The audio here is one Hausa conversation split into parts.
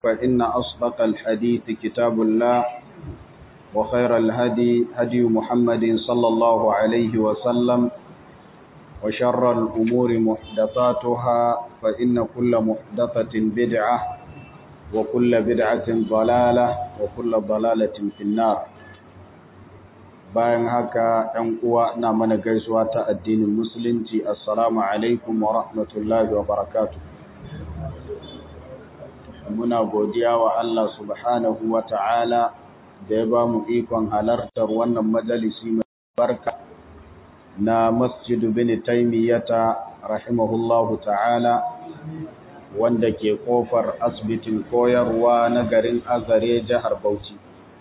فإن أصدق الحديث كتاب الله وخير الهدي هدي محمد صلى الله عليه وسلم وشر الأمور محدثاتها فإن كل محدثة بدعة وكل بدعة ضلالة وكل ضلالة في النار bayan haka ‘yan uwa na mana gaisuwa ta addinin musulunci assalamu alaikum wa rahmatullahi wa barakatu muna godiya wa Allah subhanahu wa ta'ala da ya ba mu ikon halartar wannan majalisi mai barka na masjidu bin taimiyyata rahimahullahu ta'ala wanda ke kofar asibitin koyarwa na garin azare jihar bauchi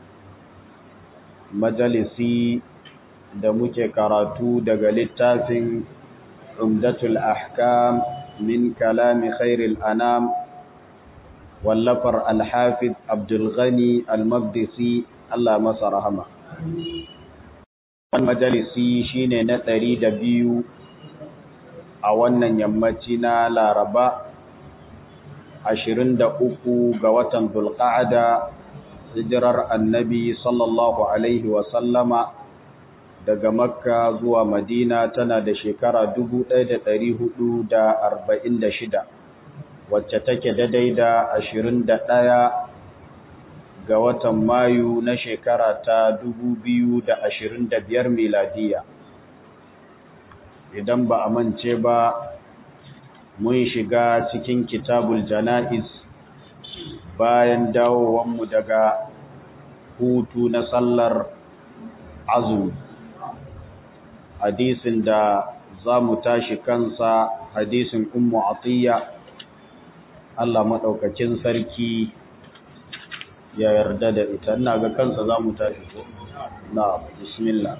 majalisi da muke karatu daga littafin umdatul ahkam min kalami khairil anam wallafar alhafiz abdulghani almabdisi Allah masa rahama wannan majalisi shine na ɗari da biyu a wannan yammaci na laraba ashirin da uku ga watan dulqa'ada hijirar annabi sallallahu alaihi wasallama daga makka zuwa madina tana da shekara shida, wacce take daidai da ashirin da ɗaya ga watan mayu na shekara ta biyar miladiya idan ba a mance ba mun shiga cikin kitabul jana'iz bayan dawowanmu daga hutu na sallar azumi hadisin da za mu tashi kansa hadisin ummu atiyya Allah maɗaukacin sarki ya yarda da ita ina ga kansa za mu tashi ko na bismillah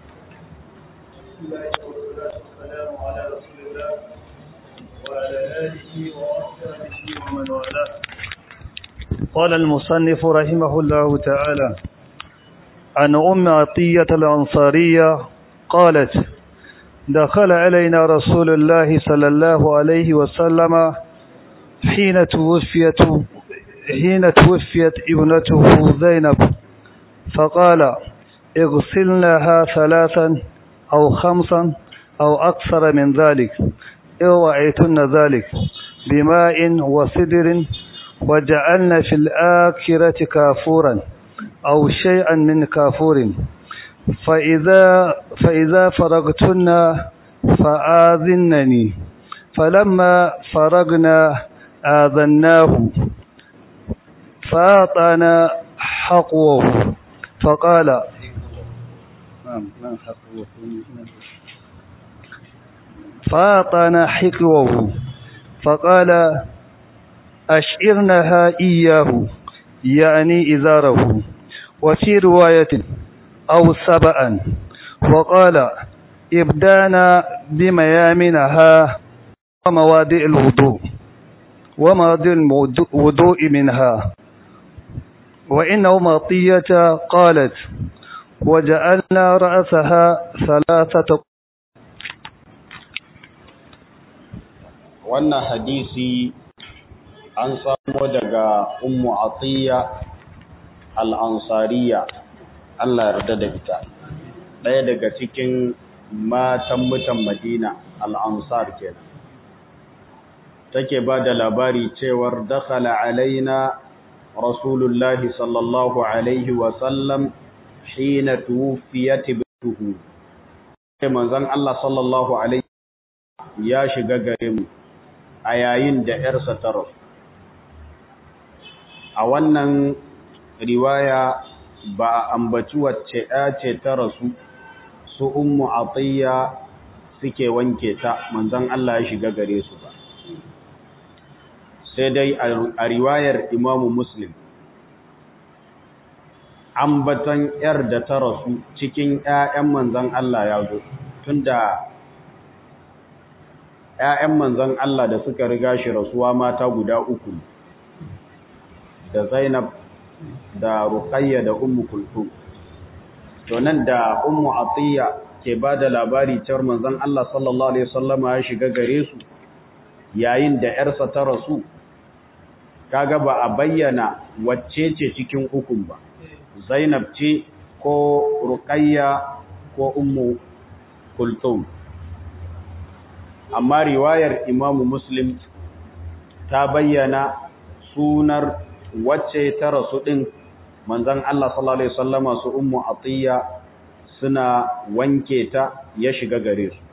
وعلى آله وأصحابه ومن والاه قال المصنف رحمه الله تعالى عن أم عطية الأنصارية قالت دخل علينا رسول الله صلى الله عليه وسلم حين توفيت حين توفيت ابنته زينب فقال اغسلناها ثلاثا أو خمسا أو أكثر من ذلك اوعيتن ذلك بماء وسدر وجعلنا في الآخرة كافورا أو شيئا من كافور فإذا, فإذا فرغتن فآذنني فلما فرغنا آذناه فأعطانا حقوه فقال فأعطانا حقوه فقال أشعرنها إياه يعني إزاره وفي رواية أو سبعا وقال إبدانا بميامنها ومواضع الوضوء ومواضع الوضوء منها وإنه مطية قالت وجعلنا رأسها ثلاثة wannan hadisi an samo daga ummu atiya al-ansariya Allah yarda da ita ɗaya daga cikin matan mutan Madina al-ansar kenan take ba da labari cewar dakhala alaina rasulullahi sallallahu alaihi wa sallam hina tuwfiyat bintuhu manzon Allah sallallahu alaihi ya shiga gare mu a yayin da ‘yarsa ta rasu. A wannan riwaya ba a ambaci wacce ‘ya ce ta rasu su ummu atiyya suke wanke ta manzon Allah ya shiga gare su ba. Sai dai a riwayar imamu Muslim, ambatan ‘yar da ta rasu cikin ‘ya'yan manzon Allah ya zo, tunda ‘ya'yan manzan Allah da suka riga shi rasuwa mata guda uku da Zainab da Ruqayya da Ummu Kulthum to nan da Ummu Atiyya ke ba da labari cewar manzon Allah sallallahu alaihi wasallama ya shiga gare su yayin da ‘yarsa ta rasu kaga ba a bayyana wacce ce cikin ukun ba zainab ce ko ruqayya ko ummu kulthum amma riwayar imamu muslim ta bayyana sunar wacce ta rasu din manzon Allah sallallahu alaihi wasallama su ummu atiya suna wanke ta ya shiga gare su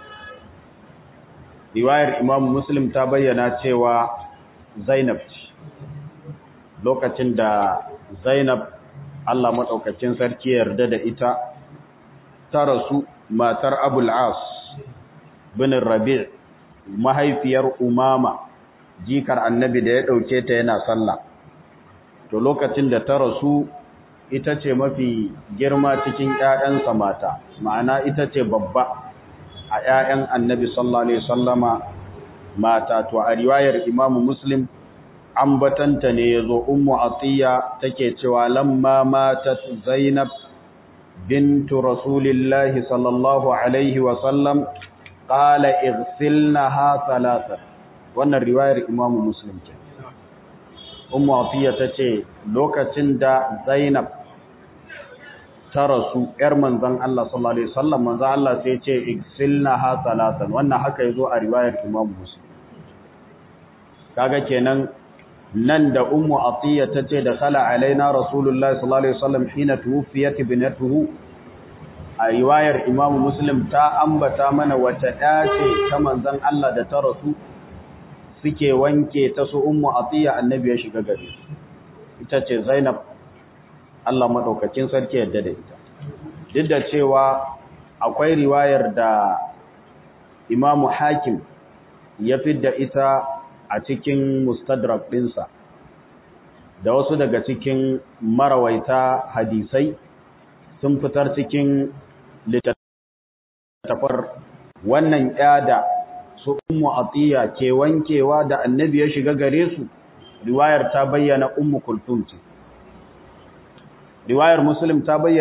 riwayar imamu muslim ta bayyana cewa zainab ce lokacin da zainab Allah maɗaukacin sarki yarda da ita ta rasu matar abul as bin rabi' mahaifiyar umama jikar annabi da ya ɗauke ta yana sallah to lokacin da ta rasu ita ce mafi girma cikin ‘ya'yansa mata ma'ana ita ce babba a ‘ya'yan annabi sallallahu alaihi sallama mata to a riwayar imamu muslim ambatanta ne ya zo ummu atiya take cewa lamma matat zainab bintu rasulillahi sallallahu alaihi wasallam qala igsilnaha thalatha wannan riwayar imamu muslim ce ummu atiya tace lokacin da zainab ta rasu yar manzon Allah sallallahu alaihi wasallam manzon Allah sai ya ce igsilnaha thalathan wannan haka yazo a riwayar imamu muslim kaga kenan nan da ummu atiya tace da khala alaina rasulullahi sallallahu alaihi wasallam hina tuwfiyat ibnatuhu a riwayar imam muslim ta ambata mana wata dace ta manzon Allah da ta rasu suke wanke ta su ummu atiya annabi ya shiga gare su ita ce zainab Allah madaukakin sarki yadda da ita duk da cewa akwai riwayar da imam hakim ya fidda ita a cikin mustadrak ɗinsa da wasu daga cikin marawaita hadisai sun fitar cikin littattafar wannan yada su ummu atiya ke wankewa da annabi ya shiga gare su riwayar ta bayyana ummu kulthum ce riwayar muslim ta bayyana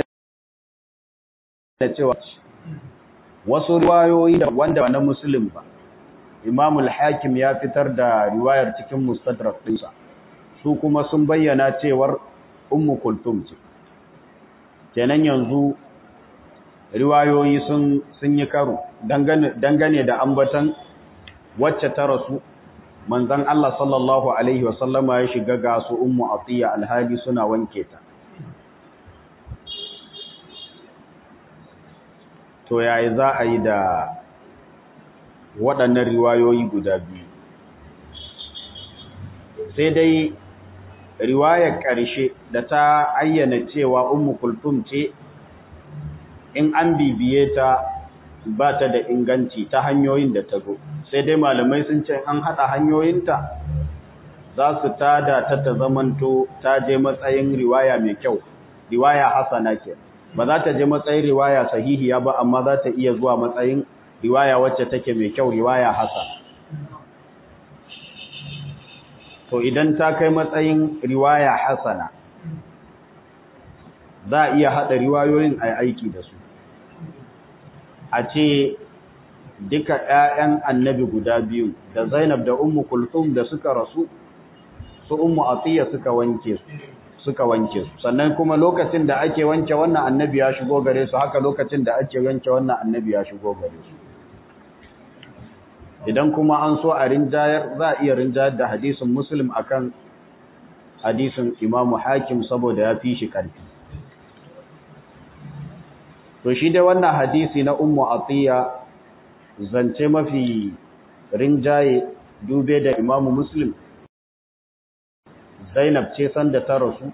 cewa wasu riwayoyi da wanda ba na muslim ba Imam al-Hakim ya fitar da riwayar cikin Mustadrak ɗinsa su kuma sun bayyana cewar Ummu Kulthum ce kenan yanzu riwayoyi sun sun yi karo dangane dangane da ambatan wacce ta rasu manzon Allah sallallahu alaihi wasallama ya shiga ga su Ummu Atiya alhali suna wanke ta to yayi za a yi da waɗannan riwayoyi guda biyu sai dai riwayar ƙarshe da ta ayyana cewa ummu kulthum ce in an bibiye ta ba ta da inganci ta hanyoyin da ta zo sai dai malamai sun ce an haɗa hanyoyinta za su tada ta ta zamanto ta je matsayin riwaya mai kyau riwaya hasana ke ba za ta je matsayin riwaya sahihiya ba amma za ta iya zuwa matsayin riwaya wacce take mai kyau riwaya hasan to idan ta kai matsayin riwaya hasana za a iya haɗa riwayoyin a aiki da su a ce duka ‘ya'yan annabi guda biyu da zainab da ummu kulthum da suka rasu su ummu atiya suka wanke su suka wanke su sannan kuma lokacin da ake wanke wannan annabi ya shigo gare su haka lokacin da ake wanke wannan annabi ya shigo gare su idan kuma an so a rinjayar za a iya rinjayar da hadisin muslim akan hadisin imamu hakim saboda ya fi shi karfi to shi dai wannan hadisi na ummu atiya zance mafi rinjaye dube da imamu muslim zainab ce sanda ta rasu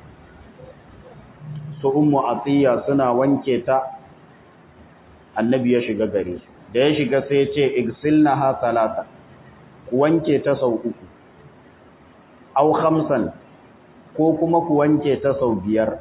su ummu atiya suna wanke ta annabi ya shiga gare su da ya shiga sai ce igsilnaha salata ku wanke ta sau uku aw khamsan ko kuma ku wanke ta sau biyar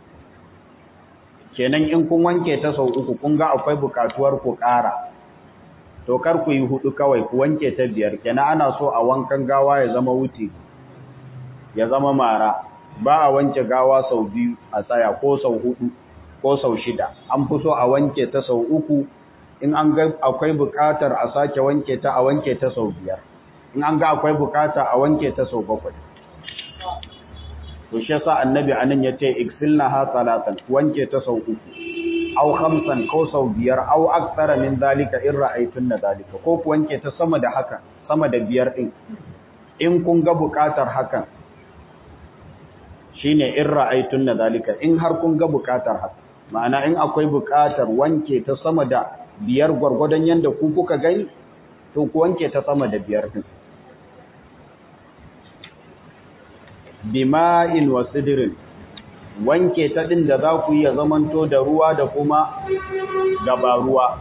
kenan in kun wanke ta sau uku kun ga akwai bukatuwar ku ƙara to kar ku yi hudu kawai ku wanke ta biyar kenan ana so a wankan gawa ya zama wuce ya zama mara ba a wanke gawa sau biyu a tsaya ko sau hudu ko sau shida an fi so a wanke ta sau uku in an ga akwai buƙatar a sake wanke ta a wanke ta sau biyar in an ga akwai bukata a wanke ta sau bakwai to shi yasa annabi anan yace igsilnaha salatan wanke ta sau uku aw khamsan ko sau biyar aw aktsara min zalika in ra'aytunna zalika ko ku wanke ta sama da haka sama da biyar din in kun ga bukatar hakan shine in ra'aytunna zalika in har kun ga bukatar haka ma'ana in akwai bukatar wanke ta sama da biyar gwargwadon yanda ku kuka gani to ku wanke ta sama da biyar din bima'in wa sidirin wanke ta din da za ku yi ya zamanto da ruwa da kuma gabaruwa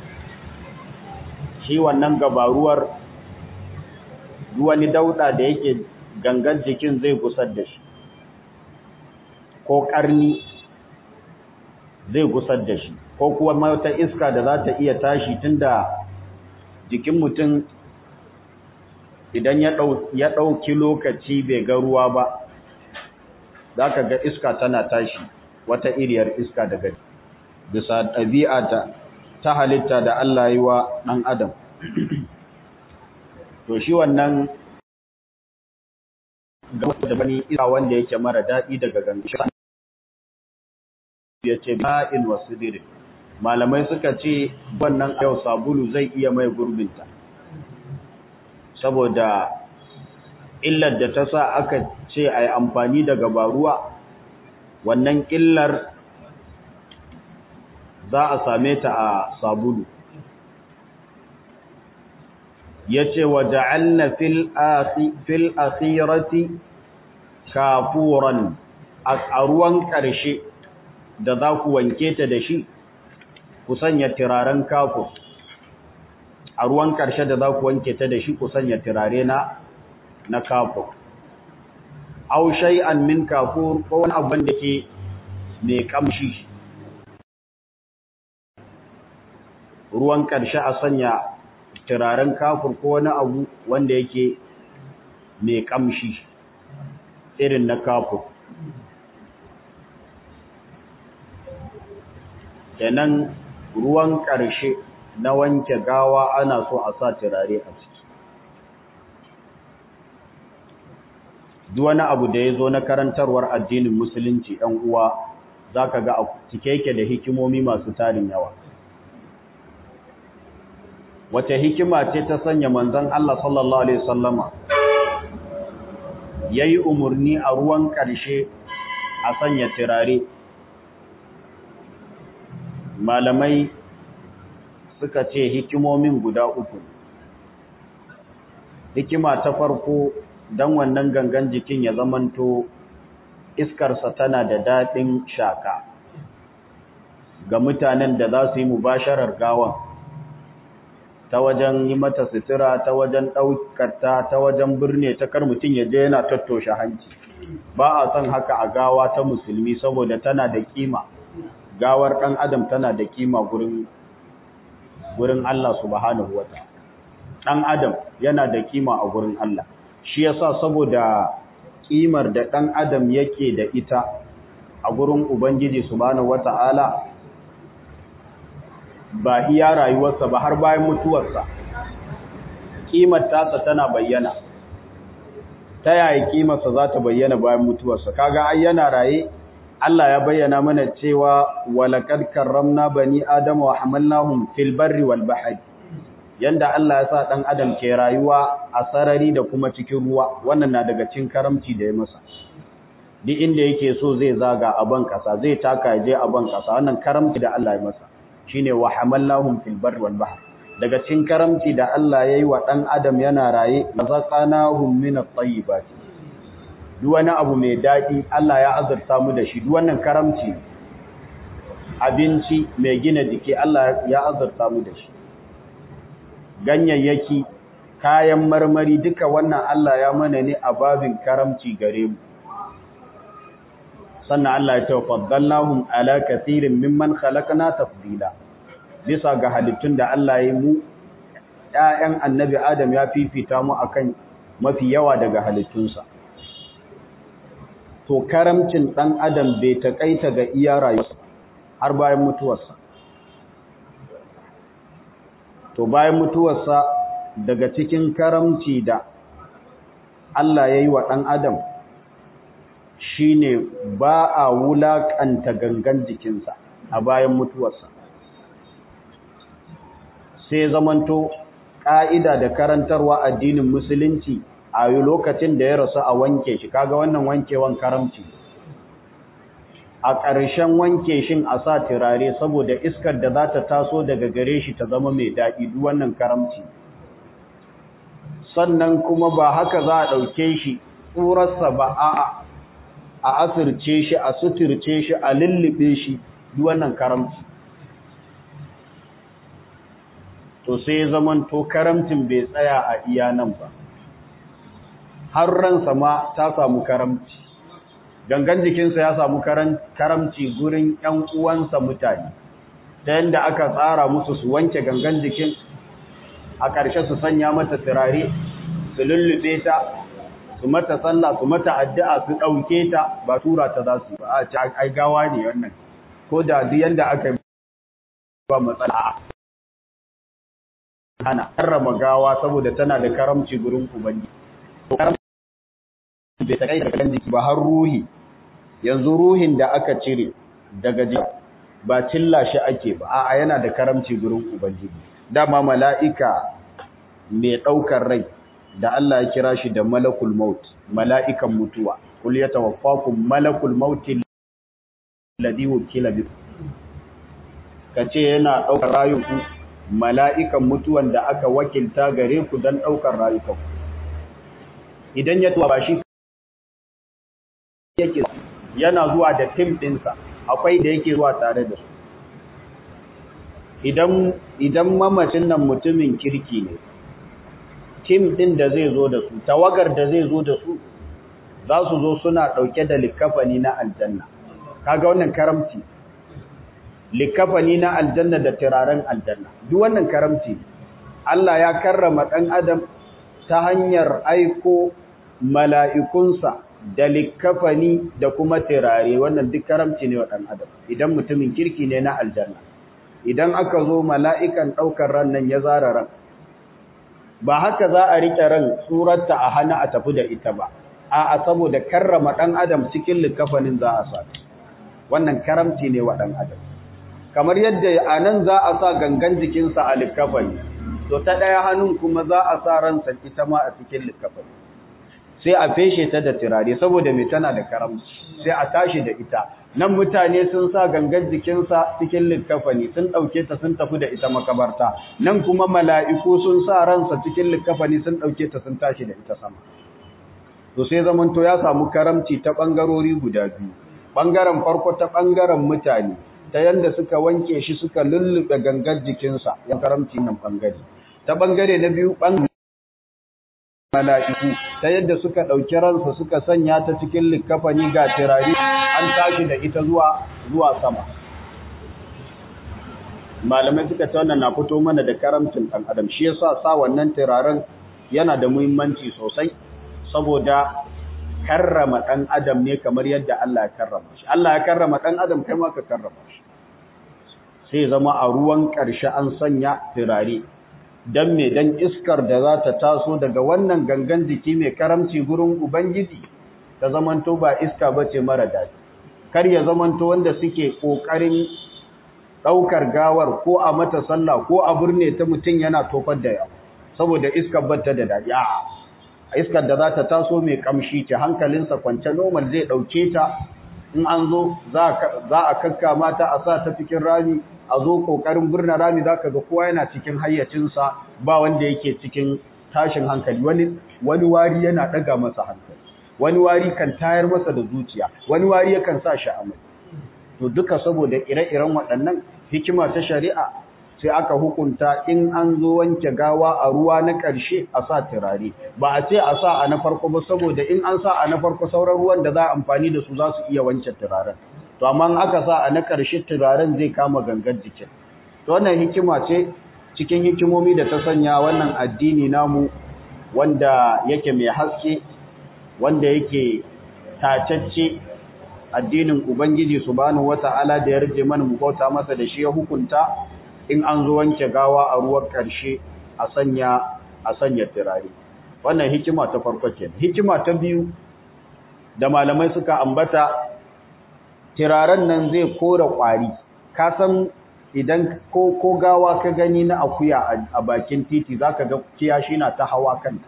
shi wannan gabaruwar wani dauda da yake gangan jikin zai gusar da shi ko karni zai gusar da shi ko kuwa wata iska da za ta iya tashi tunda jikin mutum idan ya ɗauki lokaci bai ga ruwa ba za ka ga iska tana tashi wata iriyar iska daga bisa ɗabi'a ta halitta da Allah yi wa ɗan adam to shi wannan ga da bani iska wanda yake mara daɗi daga gangan ya ce ba'in wasu dirin malamai suka ce wannan yau sabulu zai iya mai gurbinta saboda illar da ta sa aka ce a yi amfani da gabaruwa wannan illar za a same ta a sabulu ya ce wa ja'alna fil akhirati kafuran a ruwan ƙarshe da za ku wanke ta da shi ku sanya turaren kafur a ruwan ƙarshe da za ku wanke ta da shi ku sanya turare na na kafur aw shay'an min kafur ko wani abin da ke mai kamshi ruwan ƙarshe a sanya turaren kafur ko wani abu wanda yake mai kamshi irin na kafur kenan ruwan ƙarshe na wanke gawa ana so a sa turare a ciki duk wani abu da ya zo na karantarwar addinin musulunci ɗan uwa za ka ga a cike yake da hikimomi masu tarin yawa wace hikima ce ta sanya manzon Allah sallallahu alaihi wasallama yayi umurni a ruwan ƙarshe a sanya turare malamai suka ce hikimomin guda uku hikima ta farko don wannan gangan jikin ya zamanto iskarsa tana da daɗin shaka ga mutanen da za su yi mubasharar gawan ta wajen yi mata sutura ta wajen ɗaukarta ta wajen birne ta kar mutum ya je yana tattoshe hanci ba a son haka a gawa ta musulmi saboda tana da kima gawar ɗan adam tana da kima gurin gurin Allah subhanahu wa ɗan adam yana da kima a gurin Allah shi yasa saboda kimar da ɗan adam yake da ita a gurin ubangiji subhanahu wa ta'ala ba iya rayuwarsa ba har bayan mutuwarsa kimar tasa tana bayyana ta yaya kimarsa za ta bayyana bayan mutuwarsa kaga ai yana raye Allah ya bayyana mana cewa walaqad karramna bani adama wa hamalnahum fil barri wal bahri yanda Allah ya sa dan adam ke rayuwa a sarari da kuma cikin ruwa wannan na daga cikin karamci da ya masa duk inda yake so zai zaga a ban kasa zai taka je a ban kasa wannan karamci da Allah ya masa shine wa hamalnahum fil barri wal bahri daga cikin karamci da Allah yayi wa dan adam yana raye razaqnahum min at-tayyibat duk wani abu mai dadi Allah ya azurta mu da shi duk wannan karamci abinci mai gina jiki Allah ya azurta mu da shi ganyayyaki kayan marmari duka wannan Allah ya mana ne a babin karamci gare mu sannan Allah ya tafaddalnahum ala kathirin mimman khalaqna tafdila bisa ga halittun da Allah ya mu ƴaƴan annabi Adam ya fifita mu akan mafi yawa daga halittunsa to karamcin dan Adam bai takaita ga iya rayuwarsa har bayan mutuwarsa to bayan mutuwarsa daga cikin karamci da Allah ya yi wa ɗan adam shi ne ba a wulaƙanta gangan jikinsa a bayan mutuwarsa sai zamanto ƙa'ida da karantarwa addinin musulunci a yi lokacin da ya rasu a wanke shi kaga wannan wankewan karamci a ƙarshen wanke shin a sa turare saboda iskar da za ta taso daga gare shi ta zama mai daɗi duk wannan karamci sannan kuma ba haka za a ɗauke shi tsurarsa ba a a asirce shi a suturce shi a lullube shi duk wannan karamci to sai ya zaman to karamcin bai tsaya a iya nan ba har ransa ma ta samu karamci gangan jikinsa ya samu karamci gurin ‘yan uwansa mutane ta yadda aka tsara musu su wanke gangan jikin a ƙarshe su sanya mata turare su lullube ta su mata sallah su mata addu'a su ɗauke ta ba tura ta za su ba a ci ai gawa ne wannan ko da duk yadda aka yi ba matsala ana karrama gawa saboda tana da karamci gurin ubangi bai ta kai da jiki ba har ruhi yanzu ruhin da aka cire daga jiki ba cilla shi ake ba a'a yana da karamci gurin ubangiji dama mala'ika mai daukar rai da Allah ya kira shi da malakul maut mala'ikan mutuwa kul yatawaffakum malakul maut alladhi wukila bikum kace yana daukar rayuku mala'ikan mutuwan da aka wakilta gare ku dan daukar rayukan idan ya tuwa ba shi yake yana zuwa da tim ɗinsa akwai da yake zuwa tare da su idan idan mamacin nan mutumin kirki ne tim ɗin da zai zo da su tawagar da zai zo da su za su zo suna ɗauke da likafani na aljanna kaga wannan karamci likafani na aljanna da turaren aljanna duk wannan karamci Allah ya karrama ɗan adam ta hanyar aiko mala'ikunsa da likafani da kuma tirare wannan duk karamci ne wa ɗan adam idan mutumin kirki ne na aljanna idan aka zo mala'ikan ɗaukar ran nan ya zara ran ba haka za a riƙe ran tsurarta a hana a tafi da ita ba a saboda karrama ɗan adam cikin likafanin za a sa wannan karamci ne wa ɗan adam kamar yadda a nan za a sa gangan jikinsa a likafani to ta ɗaya hannun kuma za a sa ransa ita ma a cikin likafani sai a feshe ta da turare saboda mai tana da karamci sai a tashi da ita nan mutane sun sa gangan jikinsa cikin likkafani sun ɗauke ta sun tafi da ita makabarta nan kuma mala'iku sun sa ransa cikin likkafani sun ɗauke ta sun tashi da ita sama to sai zamanto ya samu karamci ta ɓangarori guda biyu ɓangaren farko ta ɓangaren mutane ta yanda suka wanke shi suka lullube gangan jikinsa ya karamci nan ɓangare ta ɓangare na biyu ɓangare mala'iku ta yadda suka ɗauki ransa suka sanya ta cikin likafani ga tirari an tashi da ita zuwa zuwa sama malamai suka ce wannan na fito mana da karamcin ɗan adam shi yasa sa wannan turaren yana da muhimmanci sosai saboda karrama ɗan adam ne kamar yadda Allah ya karrama shi Allah ya karrama ɗan adam kai ma ka karrama shi sai zama a ruwan ƙarshe an sanya turare don me don iskar da za ta taso daga wannan gangan jiki mai karamci gurin Ubangiji ta zamanto ba iska ba ce mara daɗi. Kar ya zamanto wanda suke ƙoƙarin ɗaukar gawar ko a mata sallah ko a birne ta mutum yana tofar da yawa, saboda iskar bata da daɗi. A iskar da za ta taso mai ƙamshi ce hankalinsa kwance normal zai ɗauke ta in an zo za a kakka mata a sa ta cikin rami a zo kokarin birnin rami za ka ga kowa yana cikin hayyacinsa ba wanda yake cikin tashin hankali wani wani wari yana daga masa hankali wani wari kan tayar masa da zuciya wani wari yakan sa shi amai to duka saboda ire-iren waɗannan hikima ta shari'a sai aka hukunta in an zo wanke gawa a ruwa na ƙarshe a sa turare ba a ce a sa a na farko ba saboda in an sa a na farko sauran ruwan da za a amfani da su za su iya wanke turaren to amma in aka sa a na ƙarshe turaren zai kama gangan jikin to wannan hikima ce cikin hikimomi da ta sanya wannan addini namu wanda yake mai haske wanda yake tacacce addinin ubangiji subhanahu wata'ala da ya rage mana mu bauta masa da shi ya hukunta in an zo wanke gawa a ruwan ƙarshe a sanya a sanya turare wannan hikima ta farko kenan hikima ta biyu da malamai suka ambata turaren nan zai kora kwari ka san idan ko ko gawa ka gani na akuya a bakin titi zaka ga kiyashi na ta hawa kanta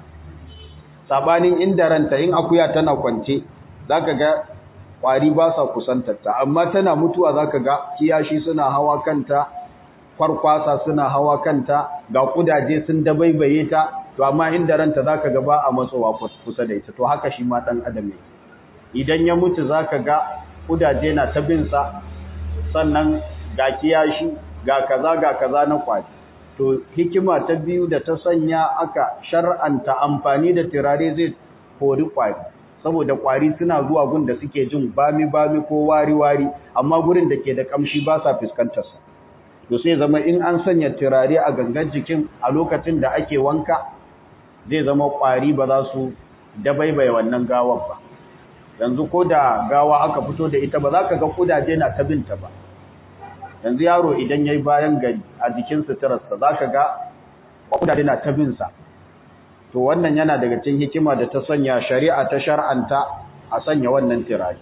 sabanin inda ranta in akuya tana kwance zaka ga kwari ba sa kusantarta amma tana mutuwa zaka ga kiyashi suna hawa kanta kwarkwasa suna hawa kanta ga kudaje sun dabaibaye ta to amma inda ranta zaka ga ba a matsowa kusa da ita to haka shi ma dan adam ne idan ya mutu zaka ga kudaje na ta bin sa sannan ga kiyashi ga kaza ga kaza na kwari to hikima ta biyu da ta sanya aka shar'anta amfani da turare zai kori kwari saboda kwari suna zuwa gun da suke jin bami bami ko wari wari amma gurin da ke da kamshi ba sa fuskantar sa to sai zama in an sanya turare a gangan jikin a lokacin da ake wanka zai zama kwari ba za su dabaibaye wannan gawar ba yanzu ko da gawa aka fito da ita ba za ka ga kudaje na ta binta ba yanzu yaro idan yayi bayan gari a jikin suturarsa za ka ga kudaje na ta binsa to wannan yana daga cikin hikima da ta sanya shari'a ta shar'anta a sanya wannan turare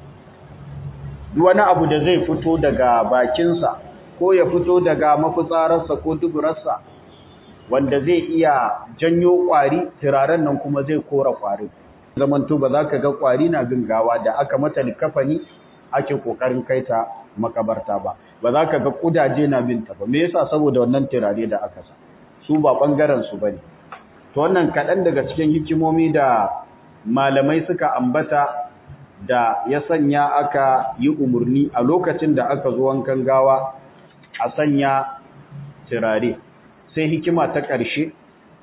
duk wani abu da zai fito daga bakinsa ko ya fito daga mafitsararsa ko duburarsa wanda zai iya janyo kwari turaren nan kuma zai kora kwari zamanto ba za ka ga kwari na bin gawa da aka mata likafani ake kokarin kaita makabarta ba ba za ka ga kudaje na binta ba me yasa saboda wannan turare da aka sa su ba bangaren su bane to wannan kadan daga cikin hikimomi da malamai suka ambata da ya sanya aka yi umurni a lokacin da aka zo wankan gawa a sanya turare sai hikima ta ƙarshe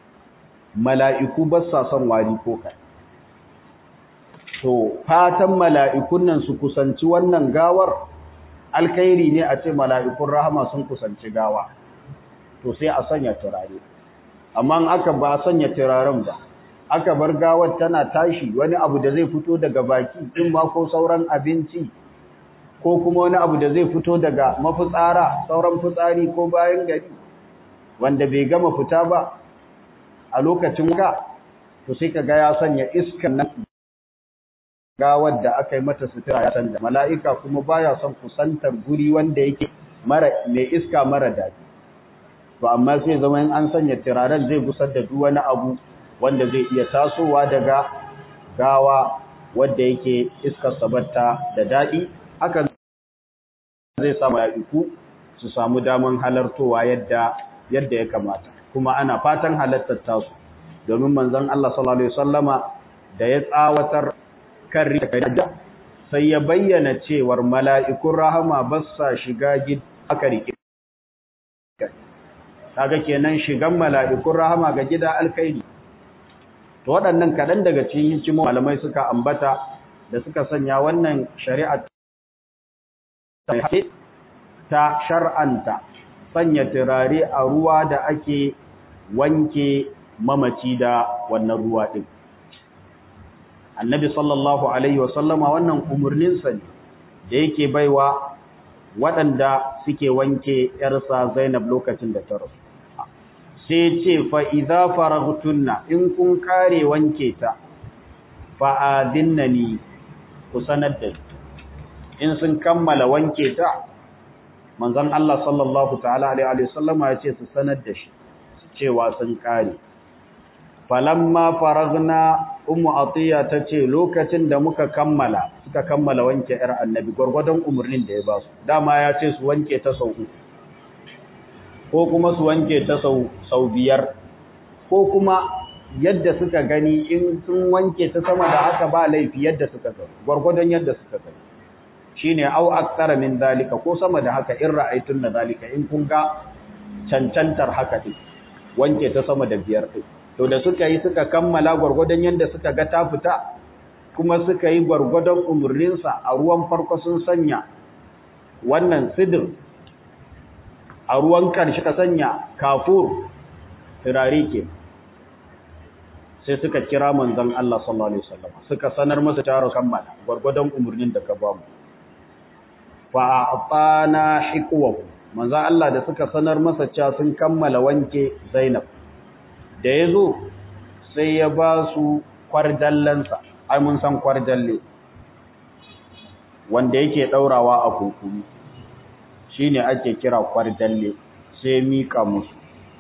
mala'iku ba sa son wari ko kai to fatan mala'ikun nan su kusanci wannan gawar alkhairi ne a ce mala'ikun rahama sun kusanci gawa to sai a sanya turare amma aka ba sanya turaren ba aka bar gawar tana tashi wani abu da zai fito daga baki in ma ko sauran abinci ko kuma wani abu da zai fito daga mafitsara sauran fitsari ko bayan gari wanda bai gama fita ba a lokacin ga to sai ka ga ya sanya iskan nan gawar da aka yi mata sutura ya sanda mala'ika kuma baya son kusantar guri wanda yake mara mai iska mara daɗi to amma sai zama in an sanya turaren zai gusar da duk wani abu wanda zai iya tasowa daga gawa wanda yake iskar sabatta da daɗi haka zai sa mala'iku su samu daman halartowa yadda yadda ya kamata kuma ana fatan halartar tasu domin manzon Allah sallallahu alaihi wasallama da ya tsawatar kan rika sai ya bayyana cewar mala'ikun rahama ba sa shiga gida aka rike kaga kenan shigan mala'ikun rahama ga gida alkhairi to waɗannan kaɗan daga cikin hikimomin malamai suka ambata da suka sanya wannan shari'a ta shar'anta sanya turare a ruwa da ake wanke mamaci da wannan ruwa ɗin. Annabi sallallahu Alaihi wasallama wannan umarninsa ne da yake baiwa waɗanda suke wanke ‘yarsa Zainab lokacin da ta rasu. Sai ce fa'iza faragtunna in kun kare wanke ta, fa'adinna ni ku sanar da in sun kammala wanke ta, manzon Allah sallallahu ta'ala alaihi wasallama ya ce su sanar da shi cewa sun kare falamma faragna ummu atiya tace lokacin da muka kammala suka kammala wanke yar annabi gurgurdan umurnin da ya ba su dama ya ce su wanke ta sau uku ko kuma su wanke ta sau sau biyar ko kuma yadda suka gani in sun wanke ta sama da haka ba laifi yadda suka gani gurgurdan yadda suka gani shine au aksara min zalika ko sama da haka in ra'aytun na zalika in kun ga cancantar haka din wanke ta sama da biyar din to da suka yi suka kammala gwargwadon yanda suka ga ta fita kuma suka yi gwargwadon umurnin sa a ruwan farko sun sanya wannan sidir a ruwan karshe ka sanya kafur turare ke sai suka kira manzon Allah sallallahu alaihi wasallam suka sanar masa taro kammala gwargwadon umurnin da ka ba mu fa'afana hikuwahu manzan Allah da suka sanar masa cewa sun kammala wanke Zainab da ya zo sai ya ba su kwardallansa ai mun san kwardalle wanda yake daurawa a kunkumi shine ake kira kwardalle sai mika musu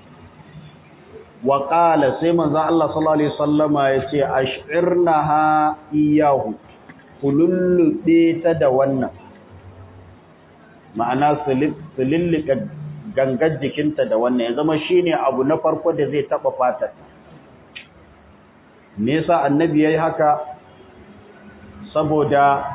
wa qala sai manzo Allah sallallahu alaihi wasallama yace ash'irnaha iyahu kulullube ta da wannan ma'ana sulillika gangar jikinta da wannan ya zama shine abu na farko da zai taba fatar me yasa annabi yayi haka saboda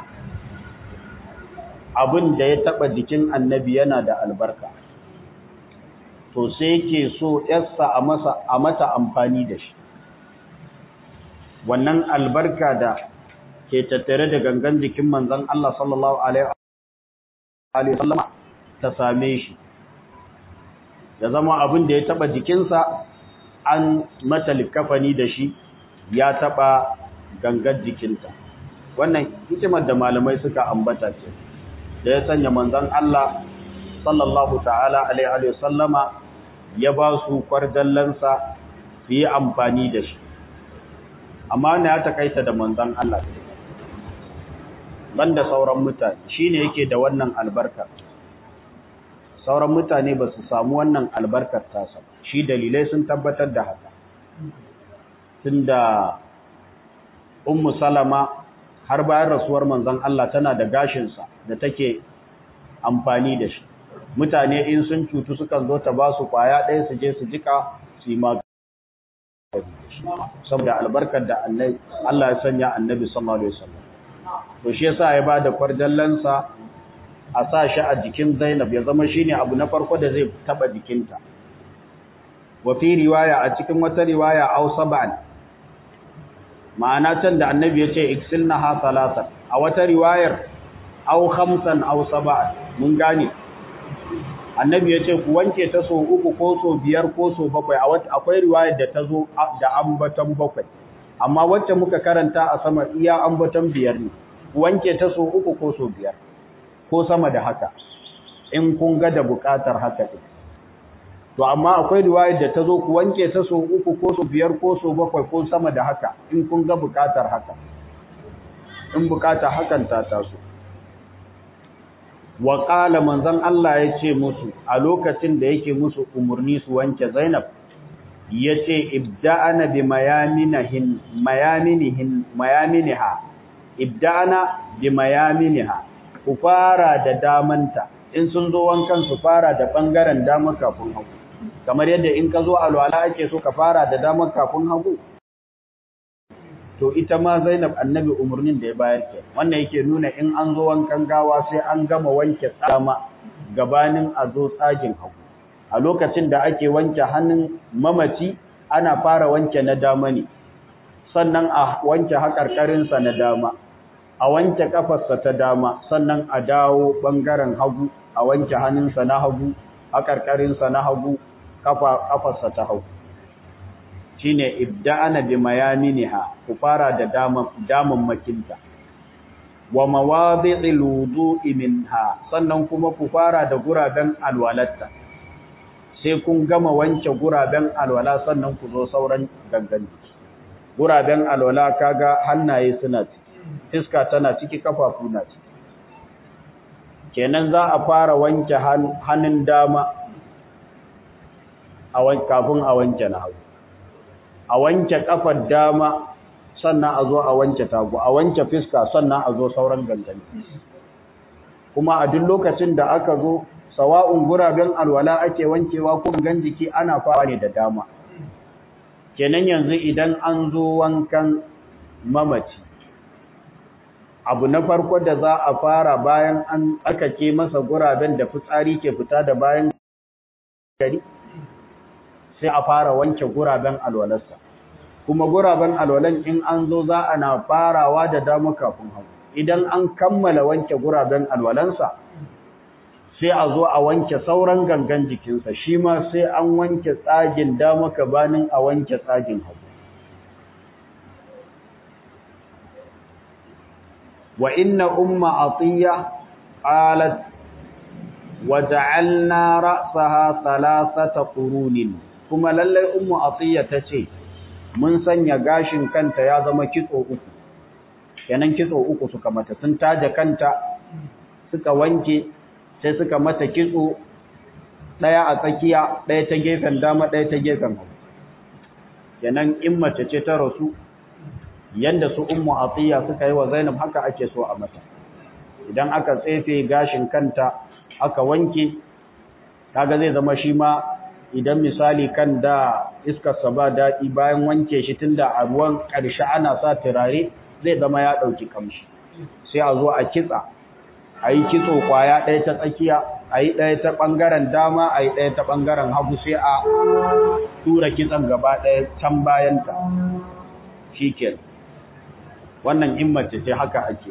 abin da ya taba jikin annabi yana da albarka to sai yake so yarsa a masa a mata amfani da shi wannan albarka da ke tattare da gangan jikin manzon Allah sallallahu alaihi wasallam ta same shi ya zama abin da ya taba jikinsa an mata likafani da shi ya taba gangan jikinta wannan hikimar da malamai suka ambata ce da ya sanya manzon Allah sallallahu ta'ala alaihi wasallama ya ba su kwardallansa su yi amfani da shi amma ne ya takaita da manzon Allah banda sauran mutane shine yake da wannan albarkar sauran mutane ba su samu wannan albarkar tasa shi dalilai sun tabbatar da haka tunda ummu salama har bayan rasuwar manzon Allah tana da gashinsa da take amfani da shi mutane in sun cutu sukan zo ta ba su kwaya ɗaya su je su jika su yi magani saboda albarkar da Allah ya sanya annabi sallallahu alaihi wasallam to shi yasa ya bada kwarjallansa a sa shi a jikin Zainab ya zama shine abu na farko da zai taba jikinta wa fi riwaya a cikin wata riwaya aw sab'an ma'ana can da annabi yace iksilnaha salatan a wata riwayar aw khamsan aw sab'an mun gane annabi yace ku wanke ta so uku ko so biyar ko so bakwai a wata akwai riwayar da ta zo da ambaton bakwai amma wacce muka karanta a sama iya ambaton biyar ne wanke ta so uku ko so biyar ko sama da haka in kun ga da bukatar haka ɗin to amma akwai riwayar da ta zo ku wanke ta so uku ko so biyar ko so bakwai ko sama da haka in kun ga bukatar haka in bukatar hakan ta taso wa qala manzon Allah ya ce musu a lokacin da yake musu umurni su wanke Zainab yace ibda'ana bi mayaminihin mayaminihin mayaminiha ibda'ana bi mayaminiha ku fara da damanta in sun zo wankan su fara da bangaren dama kafin hagu kamar yadda in ka zo alwala ake so ka fara da dama kafin hagu to ita ma Zainab annabi umurnin da ya bayar ke wannan yake nuna in an zo wankan gawa sai an gama wanke tsama gabanin a zo tsagin hagu a lokacin da ake wanke hannun mamaci ana fara wanke na dama ne sannan a wanke haƙarƙarinsa na dama a wanke ƙafarsa ta dama sannan a dawo ɓangaren hagu a wanke hannunsa na hagu haƙarƙarinsa na hagu ƙafarsa ta hagu shi ne ibda'ana bi mayaminiha ku fara da daman makinta wa mawadi'il wudu'i minha sannan kuma ku fara da guraben alwalatta sai kun gama wanke guraben alwala sannan ku zo sauran gangan guraben alwala kaga hannaye suna ciki iska tana ciki kafafu na ciki kenan za a fara wanke hannun dama a kafin a wanke na hagu a wanke kafar dama sannan a zo a wanke tagu a wanke fiska sannan a zo sauran gangan kuma a duk lokacin da aka zo sawa'un guraben alwala ake wankewa ko gan jiki ana fara ne da dama kenan yanzu idan an zo wankan mamaci abu na farko da za a fara bayan an aka ke masa guraben da fitsari ke fita da bayan gari sai a fara wanke guraben alwalarsa kuma guraben alwalan in an zo za a na farawa da dama kafin hagu idan an kammala wanke guraben alwalansa sai a zo a wanke sauran gangan jikinsa shi ma sai an wanke tsagin dama gabanin a wanke tsagin hagu wa inna umma atiya qalat wa ja'alna ra'saha thalathata qurunin kuma lalle ummu atiya tace mun sanya gashin kanta ya zama kitso uku kenan kitso uku suka mata sun taje kanta suka wanke sai suka mata kitso ɗaya a tsakiya ɗaya ta gefen dama ɗaya ta gefen hagu kenan in mace ce ta rasu yanda su ummu atiya suka yi wa zainab haka ake so a mata idan aka tsefe gashin kanta aka wanke kaga zai zama shi ma idan misali kan da iskarsa ba daɗi bayan wanke shi tunda a ruwan ƙarshe ana sa turare zai zama ya ɗauki kamshi sai a zo a kitsa a yi kitso kwaya ɗaya ta tsakiya a yi ɗaya ta ɓangaren dama a yi ɗaya ta ɓangaren hagu sai a tura kitson gaba ɗaya can bayanta shi ke wannan in mace ce haka ake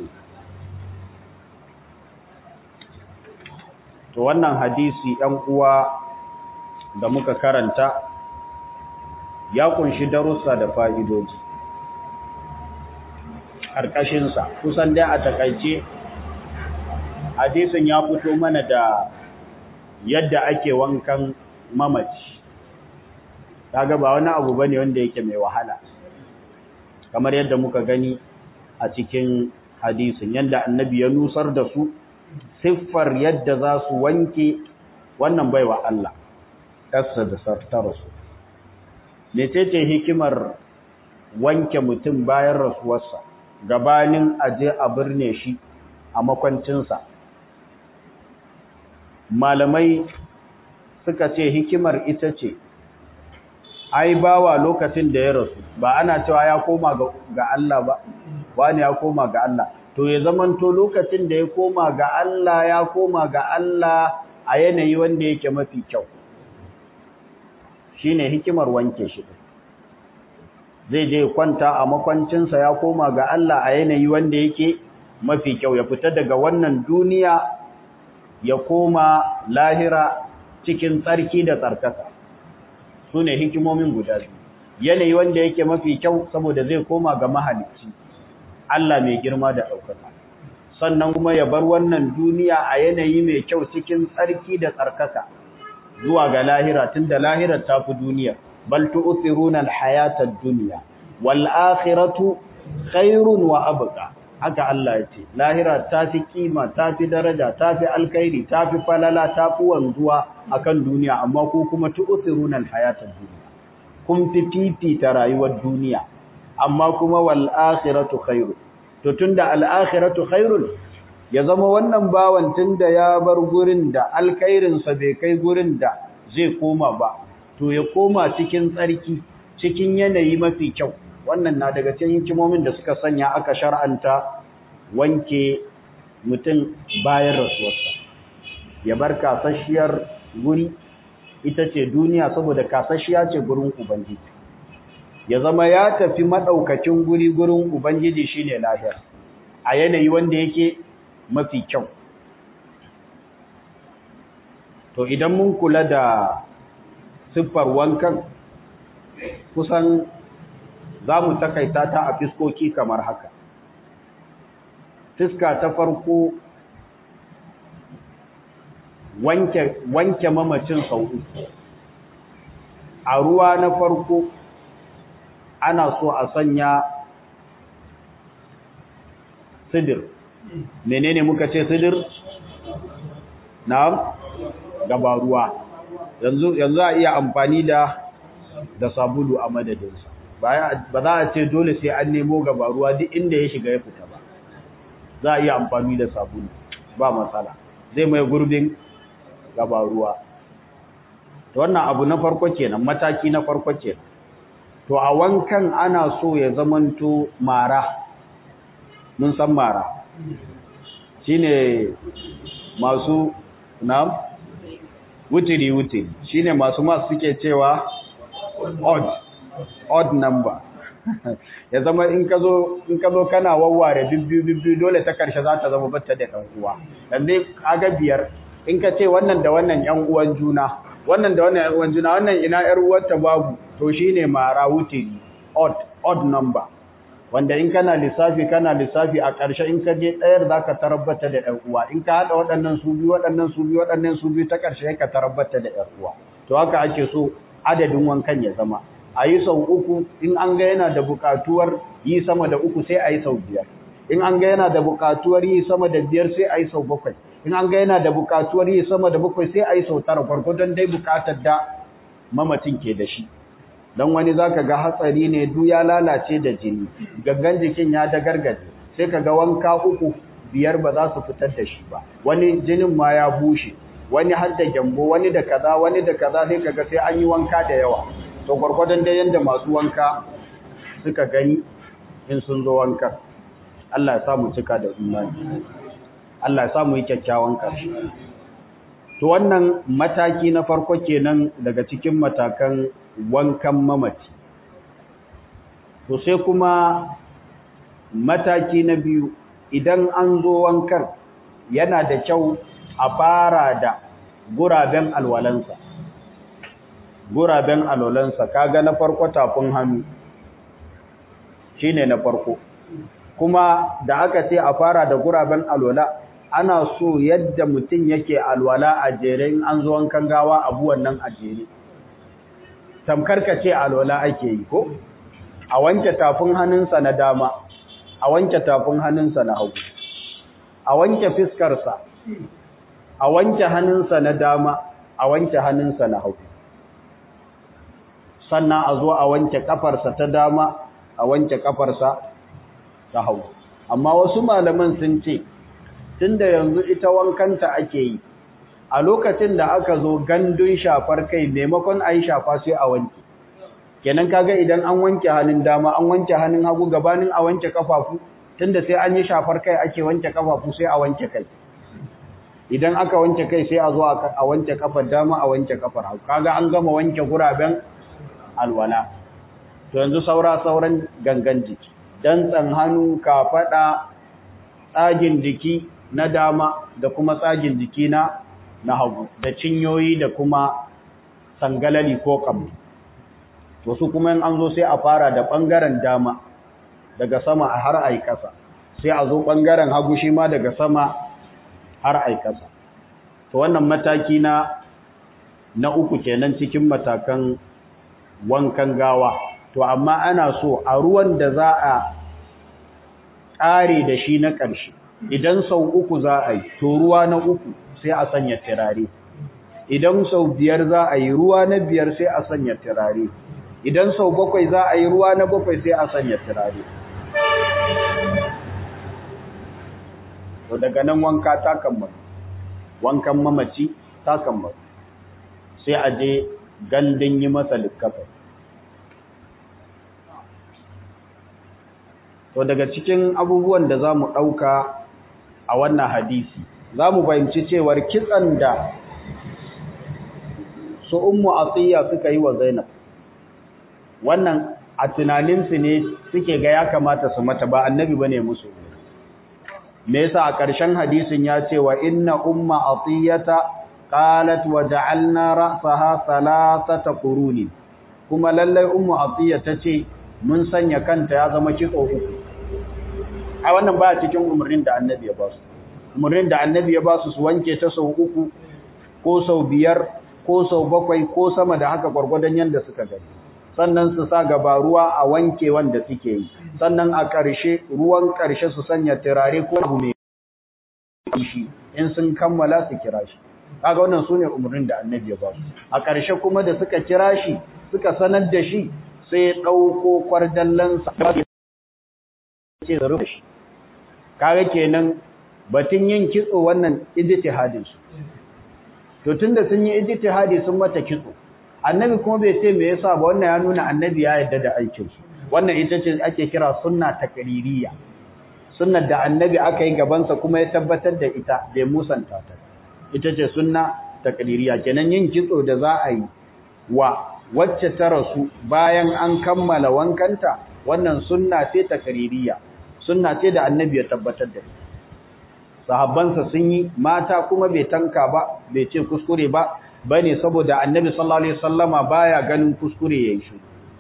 to wannan hadisi ɗan uwa da muka karanta ya kunshi darussa da fa'idoji ƙarƙashinsa kusan dai a takaice hadisin ya fito mana da yadda ake wankan mamaci kaga ba wani abu bane wanda yake mai wahala kamar yadda muka gani a cikin hadisin yadda annabi ya nusar da su siffar yadda za su wanke wannan baiwa Allah ƙasa da sartarsu mecece hikimar wanke mutum bayan rasuwarsa gabanin aje a birne shi a makwancinsa malamai suka ce hikimar ita ce ai bawa lokacin da ya rasu ba ana cewa ya koma ga Allah ba wani ya koma ga Allah to ya zamanto lokacin da ya koma ga Allah ya koma ga Allah a yanayi wanda yake mafi kyau shine hikimar wanke shi zai je kwanta a makwancinsa ya koma ga Allah a yanayi wanda yake mafi kyau ya fita daga wannan duniya ya koma lahira cikin tsarki da tsarkaka su ne hikimomin guda biyu yanayi wanda yake mafi kyau saboda zai koma ga mahalicci Allah mai girma da ɗaukaka sannan kuma ya bar wannan duniya a yanayi mai kyau cikin tsarki da tsarkaka zuwa ga lahira tunda lahirar ta fi duniya bal tu'thiruna al-hayata ad-dunya wal akhiratu khairun wa abqa haka Allah ya ce lahira ta fi kima ta fi daraja ta fi alkhairi ta fi falala ta fi wanzuwa akan duniya amma ku kuma tu'thiruna al-hayata ad-dunya kun fi fifita rayuwar duniya amma kuma wal akhiratu khairun to tunda al akhiratu khairun ya zama wannan bawan tunda ya bar gurin da alkhairin sa bai kai gurin da zai koma ba to ya koma cikin tsarki cikin yanayi mafi kyau wannan na daga cikin hikimomin da suka sanya aka shar'anta wanke mutum bayan rasuwarsa ya bar kasashiyar guri ita ce duniya saboda kasashiya ce gurin ubangiji ya zama ya tafi madaukakin guri gurin ubangiji shine lahira a yanayi wanda yake mafi kyau to idan mun kula da siffar wankan kusan za mu takaita ta a fiskoki kamar haka fiska ta farko wanke, wanke mamacin sau uku a ruwa na farko ana so a sanya sidir menene muka ce sidir na gaba ruwa yanzu yanzu a iya amfani da da sabulu a madadinsa ba za a ce dole sai an nemo gaba ruwa duk inda ya shiga ya fita ba za a iya amfani da sabulu ba matsala zai mai gurbin gaba ruwa to wannan abu na farko kenan mataki na farko kenan to a wankan ana so ya zamanto mara mun san mara shine masu na wutiri wutiri shine masu masu suke cewa odd odd number ya zama in ka zo in ka zo kana wawware bibbiyu bibbiyu dole ta karshe za ta zama batta da ɗan uwa dan dai kaga biyar in ka ce wannan da wannan ƴan uwan juna wannan da wannan ƴan uwan juna wannan ina ƴar uwarta babu to shine mara wutiri odd odd number wanda in kana lissafi kana lissafi a ƙarshe in ka je ɗayar za ka tarabbata da ‘yan uwa in ka haɗa waɗannan su biyu waɗannan su biyu waɗannan su biyu ta ƙarshe ka tarabbata da ‘yan uwa to haka ake so adadin wankan ya zama a yi sau uku in an ga yana da buƙatuwar yi sama da uku sai a yi sau biyar in an ga yana da buƙatuwar yi sama da biyar sai a yi sau bakwai in an ga yana da buƙatuwar yi sama da bakwai sai a yi sau tara gwargwadon dai buƙatar da mamacin ke da shi don wani za ka ga hatsari ne du ya lalace da jini gangan jikin ya da gargaje sai ka ga wanka uku biyar ba za su fitar da shi ba wani jinin ma ya bushe wani har da gyambo wani da kaza wani da kaza sai ka ga sai an yi wanka da yawa to gwargwadon dai yanda masu wanka suka gani in sun zo wanka Allah ya samu cika da imani Allah ya samu yi kyakkyawan ƙarshe to wannan mataki na farko kenan daga cikin matakan wankan mamaci to sai kuma mataki na biyu idan an zo wankan yana da kyau a fara da guraben alwalansa guraben alwalansa kaga na farko tafin hannu shine na farko kuma da aka ce a fara da guraben alwala ana so yadda mutum yake alwala a jere in an zo wankan gawa abu wannan a jere tamkar ka ce alwala ake yi ko a wanke tafin hannunsa na dama a wanke tafin hannunsa na hagu a wanke fiskarsa a wanke hannunsa na dama a wanke hannunsa na hagu sannan a zo a wanke kafarsa ta dama a wanke kafarsa ta hagu amma wasu malaman sun ce tunda yanzu ita wankanta ake yi a lokacin da aka zo gandun shafar kai maimakon a yi shafa sai a wanke kenan kaga idan an wanke hannun dama an wanke hannun hagu gabanin a wanke kafafu tunda sai an yi shafar kai ake wanke kafafu sai a wanke kai idan aka wanke kai sai a zo a wanke kafar dama a wanke kafar hagu kaga an gama wanke guraben alwala to yanzu saura sauran gangan jiki dantsan hannu kafada tsagin jiki na dama da kuma tsagin jiki na na hagu da cinyoyi da kuma sangalali ko kamni to su kuma in an zo sai a fara da bangaren dama daga sama har ai kasa sai a zo bangaren hagu shi ma daga sama har ai kasa to wannan mataki na na uku kenan cikin matakan wankan gawa to amma ana so a ruwan da za a ƙare da shi na ƙarshe idan sau uku za a yi to ruwa na uku sai a sanya turare idan sau biyar za a yi ruwa na biyar sai a sanya turare idan sau bakwai za a yi ruwa na bakwai sai a sanya turare to daga nan wanka ta kammalu wankan mamaci ta kammalu sai a je gandun yi masa likkafa to daga cikin abubuwan da za mu ɗauka a wannan hadisi za mu fahimci cewar kitsan da su ummu atiya suka yi wa zainab wannan a tunaninsu ne suke ga ya kamata su mata ba annabi bane musu me yasa a ƙarshen hadisin ya ce wa inna umma atiyata qalat wa ja'alna ra'saha thalathata quruni kuma lallai ummu atiya tace mun sanya kanta ya zama kitso uku a wannan baya cikin umarnin da annabi ya ba su umarnin da annabi ya ba su su wanke ta sau uku ko sau biyar ko sau bakwai ko sama da haka gwargwadon yadda suka gani sannan su sa gaba ruwa a wanke wanda suke yi sannan a ƙarshe ruwan ƙarshe su sanya turare ko abu mai shi in sun kammala su kira shi kaga wannan sune umarnin da annabi ya ba su a ƙarshe kuma da suka kira shi suka sanar da shi sai ya ɗauko kwarjallansa ce da rufe shi kaga kenan batun yin kitso wannan ijtihadin su to tunda sun yi ijtihadi sun mata kitso annabi kuma bai ce me yasa ba wannan ya nuna annabi ya yarda da aikin su wannan ita ce ake kira sunna takririya sunnar da annabi aka yi gaban sa kuma ya tabbatar da ita bai musanta ta ita ce sunna takririya kenan yin kitso da za a yi wa wacce ta rasu bayan an kammala wankanta wannan sunna ce takririya sunna ce da annabi ya tabbatar da ita sahabbansa sun yi mata kuma bai tanka ba bai ce kuskure ba bane saboda annabi sallallahu alaihi wasallama baya ganin kuskure yayin shi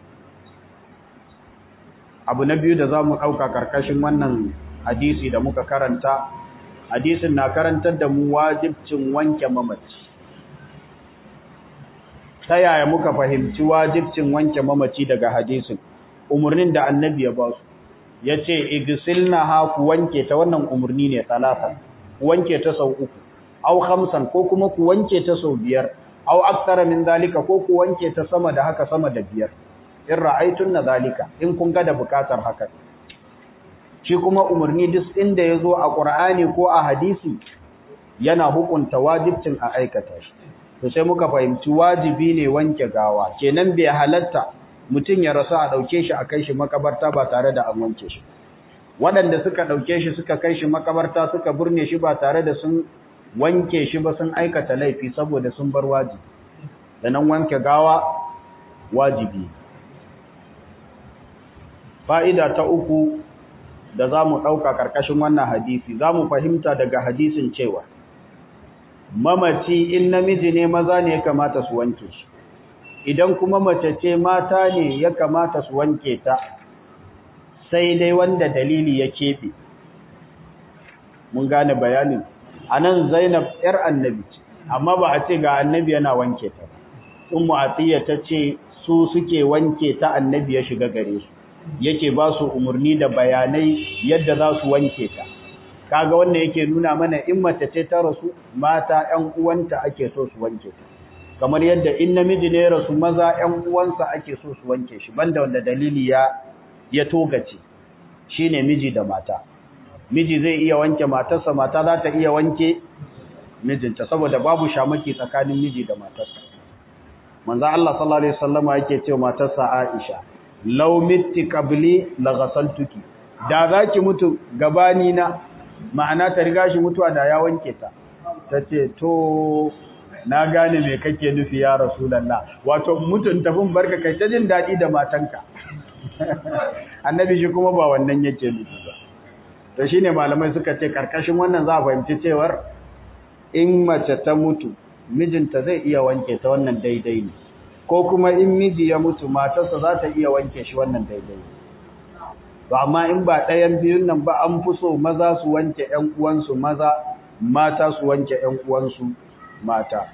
abu na biyu da zamu dauka karkashin wannan hadisi da muka karanta hadisin na karantar da mu wajibcin wanke mamaci ta yaya muka fahimci wajibcin wanke mamaci daga hadisin umarnin da annabi ya ba su ya ce igisilna ha ku wanke ta wannan umarni ne talata ku wanke ta sau uku au hamsan ko kuma ku wanke ta sau biyar au aksara min zalika ko ku wanke ta sama da haka sama da biyar in ra'aitun na zalika in kun ga da bukatar haka shi kuma umarni duk inda ya zo a ƙur'ani ko a hadisi yana hukunta wajibcin a aikata shi to sai muka fahimci wajibi ne wanke gawa kenan bai halatta mutum ya rasu a ɗauke shi a kai shi makabarta ba tare da an wanke shi waɗanda suka ɗauke shi suka kai shi makabarta suka burne shi ba tare da sun wanke shi ba sun aikata laifi saboda sun bar wajibi da nan wanke gawa wajibi fa'ida ta uku da za mu ɗauka ƙarƙashin wannan hadisi za mu fahimta daga hadisin cewa mamaci in namiji ne maza ne ya kamata su wanke shi idan kuma mace ce mata ne ya kamata su wanke ta sai dai wanda dalili ya keɓe mun gane bayanin a nan zainab ‘yar annabi ce amma ba a ce ga annabi yana wanke ta sun mu'atiyya ta ce su suke wanke ta annabi ya shiga gare su yake ba su umarni da bayanai yadda za su wanke ta kaga wanda yake nuna mana in mace ce ta rasu mata ƴan uwanta ake so su wanke ta kamar yadda in namiji ne rasu maza ƴan uwansa ake so su wanke shi banda wanda dalili ya ya togace shine miji da mata miji zai iya wanke matarsa mata za ta iya wanke mijinta saboda babu shamaki tsakanin miji da matarsa manzo Allah sallallahu alaihi wasallama yake cewa matarsa Aisha law mitti qabli la ghasaltuki da zaki mutu gabani na ma'ana ta riga shi mutuwa da ya wanke ta tace to na gane me kake nufi ya rasulullah wato mutun tafin barka kai ta jin dadi da matanka annabi shi kuma ba wannan yake nufi ba to shine malamai suka ce karkashin wannan za a fahimci cewar in mace ta mutu mijinta zai iya wanke ta wannan daidai ne ko kuma in miji ya mutu matarsa za ta iya wanke shi wannan daidai ne to amma in ba ɗayan biyun nan ba an fi so maza su wanke ƴan uwansu maza mata su wanke ƴan uwansu mata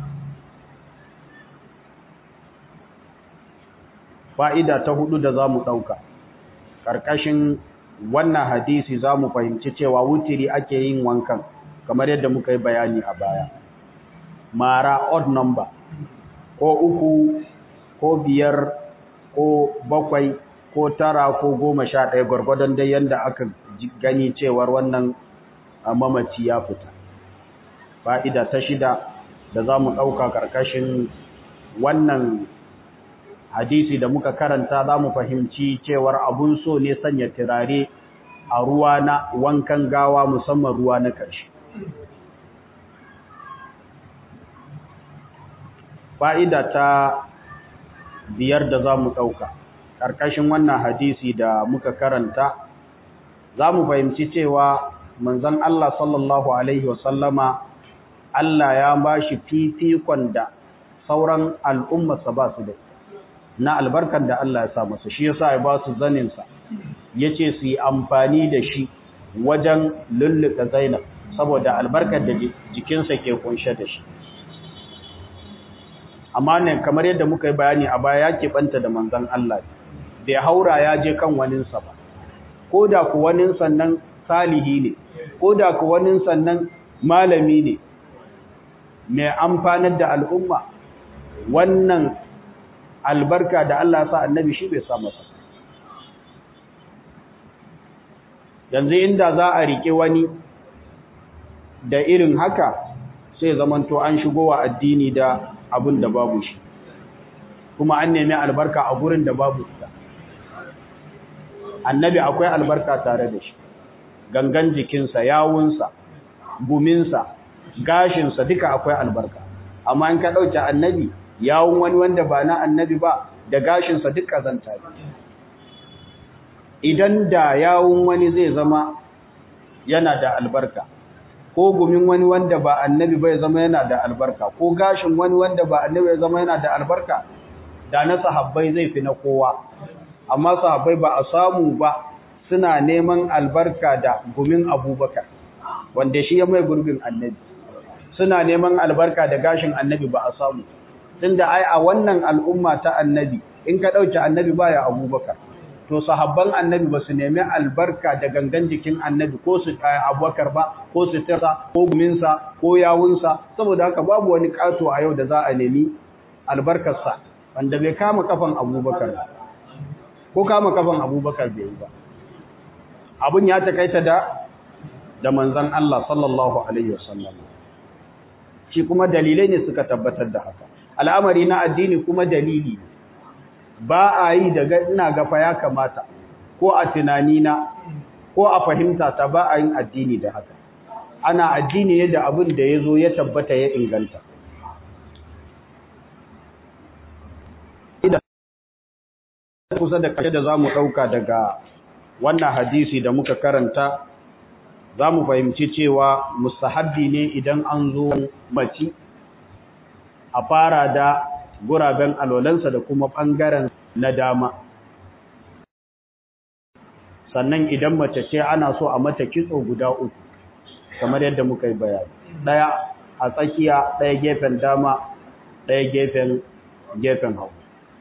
fa'ida ta hudu da za mu ɗauka ƙarƙashin wannan hadisi za mu fahimci cewa wutiri ake yin wankan kamar yadda muka yi bayani a baya mara odd number ko uku ko biyar ko bakwai ko tara ko goma sha ɗaya gwargwadon dai yadda aka gani cewar wannan mamaci ya fita fa'ida ta shida da za mu ɗauka ƙarƙashin wannan hadisi da muka karanta za mu fahimci cewar abun so ne sanya turare a ruwa na wankan gawa musamman ruwa na ƙarshe fa'ida ta biyar da za mu ɗauka ƙarƙashin wannan hadisi da muka karanta za mu fahimci cewa manzan Allah sallallahu Alaihi wasallama Allah ya ba shi fifikon da sauran al'ummarsa ba su da na albarkar da Allah ya sa masa shi yasa ya ba su zaninsa ya ce su yi amfani da shi wajen lulluka zainab saboda albarkar da jikinsa ke kunshe da shi amma ne kamar yadda muka yi bayani a baya ya keɓanta da manzan Allah da ya haura ya je kan waninsa ba ko da ku wanin sannan salihi ne ko da ku wanin sannan malami ne mai amfanar da al'umma wannan albarka da Allah sa annabi shi bai sa masa yanzu inda za a rike wani da irin haka sai zamanto an shigo wa addini da abin da babu shi kuma an nemi albarka a gurin da babu ita annabi akwai albarka tare da shi gangan jikinsa yawunsa guminsa gashinsa duka akwai albarka amma in ka ɗauke annabi yawun wani wanda ba na annabi ba da gashinsa duk ƙazanta ne idan da yawun wani zai zama yana da albarka ko gumin wani wanda ba annabi bai zama yana da albarka ko gashin wani wanda ba annabi bai zama yana da albarka da na sahabbai zai fi na kowa amma sahabbai ba a samu ba suna neman albarka da gumin abubakar wanda shi ya mai gurbin annabi suna neman albarka da gashin annabi ba a samu tunda ai a wannan al'umma ta annabi in ka dauke annabi baya abubakar to sahabban annabi ba su nemi albarka da gangan jikin annabi ko su abubakar ba ko su tira ko guminsa ko yawunsa saboda haka babu wani kato a yau da za a nemi albarkarsa wanda bai kama kafan abubakar ko kama kafan abubakar bai yi ba abun ya takaita da da manzon Allah sallallahu alaihi wasallam shi kuma dalilai ne suka tabbatar da haka al'amari na addini kuma dalili ba a yi daga ina gafa ya kamata ko a tunanina ko a fahimta ta ba a yin addini da haka ana addini ne da abin da ya zo ya tabbata ya inganta kusa da kashe da za mu ɗauka daga wannan hadisi da muka karanta za mu fahimci cewa mustahabbi ne idan an zo mace a fara da guraben alolansa da kuma ɓangaren na dama sannan idan mace ce ana so a mata kitso guda uku kamar yadda muka yi bayani ɗaya a tsakiya ɗaya gefen dama ɗaya gefen gefen hau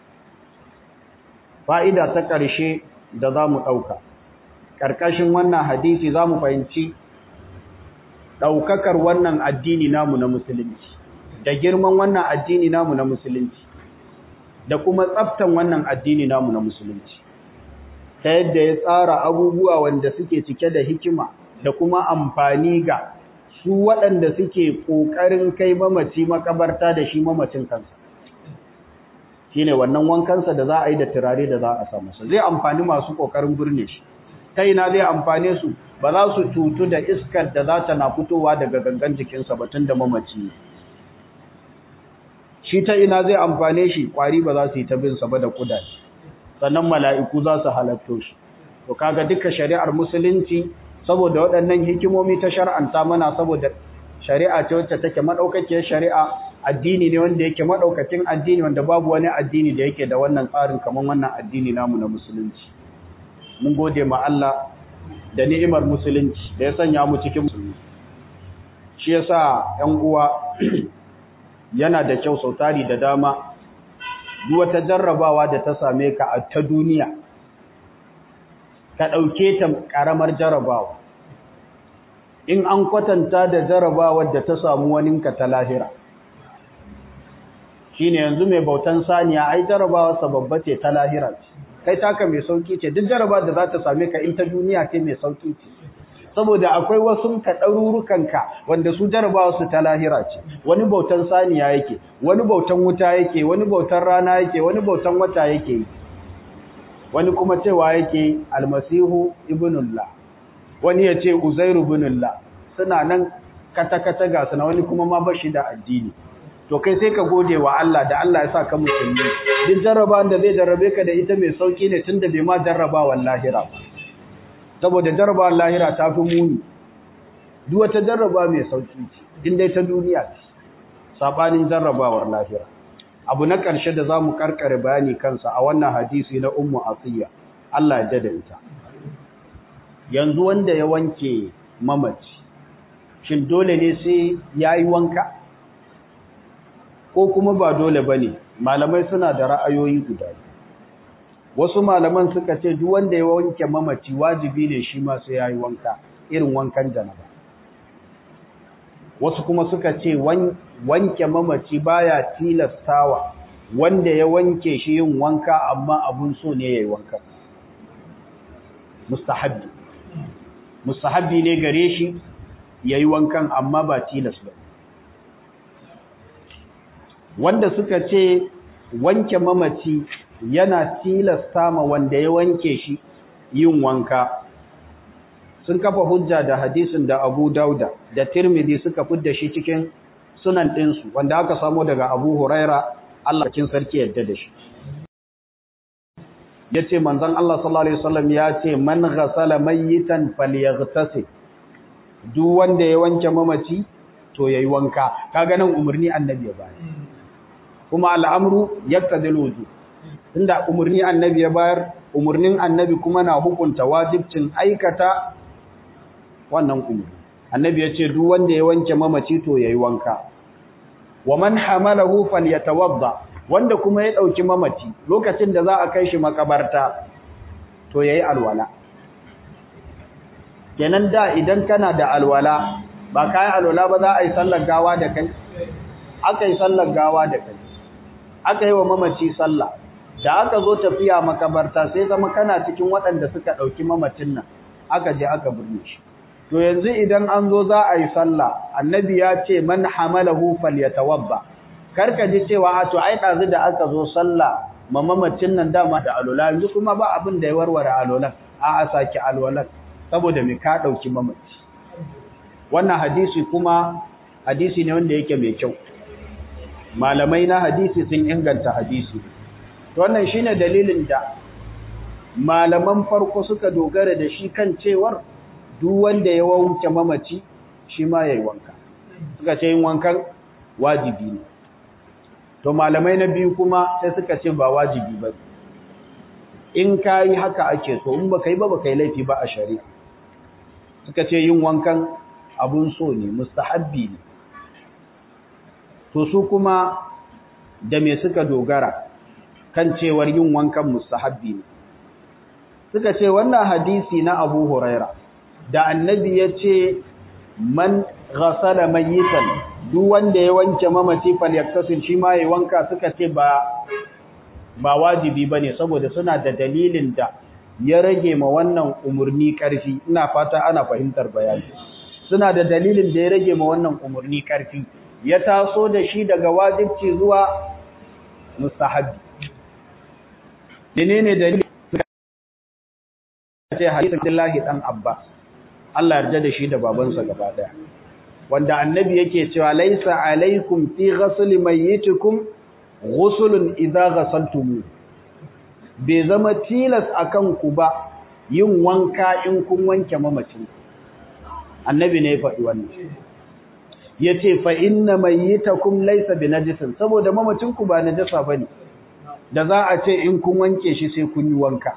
fa'ida ta ƙarshe da za mu ɗauka ƙarƙashin wannan hadisi za mu fahimci ɗaukakar wannan addini namu na musulunci da girman wannan addini namu na musulunci da kuma tsaftan wannan addini namu na musulunci ta yadda ya tsara abubuwa wanda suke cike da hikima da kuma amfani ga su waɗanda suke ƙoƙarin kai mamaci makabarta da shi mamacin kansa shi ne wannan wankansa da za a yi da turare da za a samu sa zai amfani masu ƙoƙarin birne shi ta ina zai amfane su ba za su cutu da iskar da za ta na fitowa daga gangan jikinsa ba tun da mamaci ne shi ta ina zai amfane shi kwari ba za su yi ta bin sa ba da kudaje sannan mala'iku za su halatto shi to kaga duka shari'ar musulunci saboda waɗannan hikimomi ta shar'anta mana saboda shari'a ce wacce take madaukakiyar shari'a addini ne wanda yake madaukakin addini wanda babu wani addini da yake da wannan tsarin kamar wannan addini namu na musulunci mun gode ma Allah da ni'imar musulunci da ya sanya mu cikin musulmi shi yasa ƴan uwa yana da kyau sautari da dama duk wata jarrabawa da ta same ka a ta duniya ka ɗauke ta ƙaramar jarrabawa in an kwatanta da jarrabawar da ta samu waninka ta lahira shine yanzu mai bautan saniya ai jarrabawarsa babba ce ta lahira ce kai taka mai sauki ce duk jarraba da za ta same ka in ta duniya ce mai sauki ce saboda akwai wasu ka ɗarurukanka wanda su jarabawa su ta lahira ce wani bautan saniya yake wani bautan wuta yake wani bautan rana yake wani bautan wata yake yi wani kuma cewa yake almasihu ibnullah wani ya ce uzairu ibnullah suna nan kata-kata ga suna wani kuma ma bashi da addini to kai sai ka gode wa Allah da Allah ya sa ka musulmi duk jarrabawan da zai jarrabe ka da ita mai sauki ne tunda bai ma jarrabawan lahira ba saboda jarrabawar lahira ta fi muni duk wata jarraba mai sauki ce in dai ta duniya ce sabanin jarrabawar lahira abu na ƙarshe da zamu karkare bayani kansa a wannan hadisi na ummu asiya Allah ya dada ita yanzu wanda ya wanke mamaci shin dole ne sai yayi wanka ko kuma ba dole bane malamai suna da ra'ayoyi guda biyu wasu malaman suka ce duk wanda ya wanke mamaci wajibi ne shi ma sai yayi wanka irin wankan janaba wasu kuma suka ce wanke mamaci baya tilastawa wanda ya wanke shi yin wanka amma abun so ne yayi wanka mustahabbi mustahabbi ne gare shi yayi wankan amma ba tilas ba wanda suka ce wanke mamaci yana tilasta ma wanda ya wanke shi yin wanka sun kafa hujja da hadisin da Abu Dauda da Tirmidhi suka fidda shi cikin sunan ɗinsu wanda aka samo daga Abu Huraira Allah cikin sarki yadda da shi yace manzon Allah sallallahu alaihi wasallam ya ce man ghasala mayyitan falyaghtasil duk wanda ya wanke mamaci to yayi wanka kaga nan umarni annabi ya bayar kuma al'amru yaqtadil wujub tunda umarni annabi ya bayar umarnin annabi kuma na hukunta wajibcin aikata wannan umarni annabi ya ce duk wanda ya wanke mamaci to yayi wanka wa man hamalahu falyatawadda wanda kuma ya dauki mamaci lokacin da za a kai shi makabarta to yayi alwala kenan da idan kana da alwala ba kai alwala ba za a yi sallar gawa da kai aka yi sallar gawa da kai aka yi wa mamaci sallah da aka zo tafiya makabarta sai zama kana cikin waɗanda suka ɗauki mamacin nan aka je aka birne shi to yanzu idan an zo za a yi sallah annabi ya ce man hamalahu falyatawabba karka ji cewa a to ai dazu da aka zo sallah ma mamacin nan dama da alola yanzu kuma ba abin da ya warware alolan a a saki alwalan saboda me ka dauki mamaci wannan hadisi kuma hadisi ne wanda yake mai kyau malamai na hadisi sun inganta hadisi to wannan shine dalilin da malaman farko suka dogara da shi kan cewar duk wanda ya wanke mamaci shi ma yayi wanka suka ce yin wankan wajibi ne to malamai na biyu kuma sai suka ce ba wajibi ba in kai haka ake so in baka yi ba baka yi laifi ba a shari'a suka ce yin wankan abun so ne mustahabbi ne to su kuma da me suka dogara kan cewar yin wankan mustahabbi ne suka ce wannan hadisi na Abu Huraira da annabi ya ce man ghasala mayitan duk wanda ya wanke mamaci falyaktasil shi ma ya wanka suka ce ba ba wajibi bane saboda suna da dalilin da ya rage ma wannan umurni karfi ina fata ana fahimtar bayani suna da dalilin da ya rage ma wannan umurni karfi ya taso da shi daga wajibci zuwa mustahabbi menene dalilin ce hadisin Abdullahi dan Abbas Allah yarda da shi da babansa gaba daya wanda annabi yake cewa laisa alaikum fi ghusl mayyitikum ghuslun idza ghasaltum bai zama tilas akan ku ba yin wanka in kun wanke mamacin annabi ne ya faɗi wannan yace fa inna mayyitakum laysa binajisin saboda mamacin ku ba najasa bane da za a ce in kun wanke shi sai kun yi wanka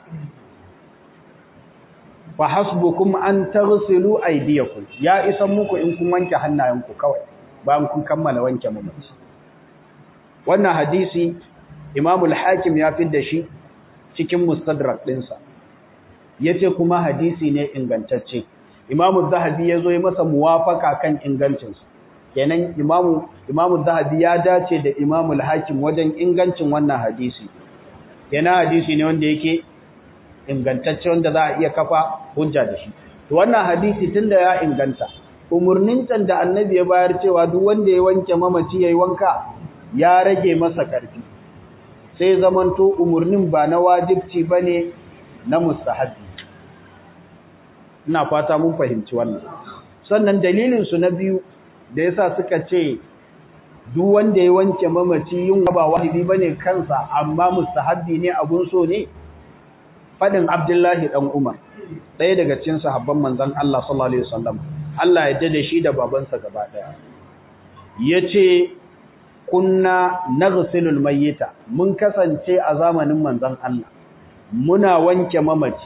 fa hasbukum an taghsilu aydiyakum ya isan muku in kun wanke hannayenku kawai bayan kun kammala wanke mamaci wannan hadisi Imam al-Hakim ya fidda shi cikin Mustadrak dinsa yace kuma hadisi ne ingantacce Imam az-Zahabi yazo ya masa muwafaka kan ingancin sa kenan Imam Imam az-Zahabi ya dace da Imam al-Hakim wajen ingancin wannan hadisi kenan hadisi ne wanda yake ingantacce wanda za a iya kafa hujja da shi to wannan hadisi tunda ya inganta umurnin can da annabi ya bayar cewa duk wanda ya wanke mamaci yayi wanka ya rage masa karfi sai zamanto umurnin ba na wajibci bane na mustahabi ina fata mun fahimci wannan sannan dalilin su na biyu da yasa suka ce duk wanda ya wanke mamaci yin ba wajibi bane kansa amma mustahabi ne abun so ne fadin Abdullahi dan Umar ɗaya daga cikin sahabban manzon Allah sallallahu alaihi wasallam Allah ya dade shi da babansa gaba daya yace kunna naghsilul mayyita mun kasance a zamanin manzon Allah muna wanke mamaci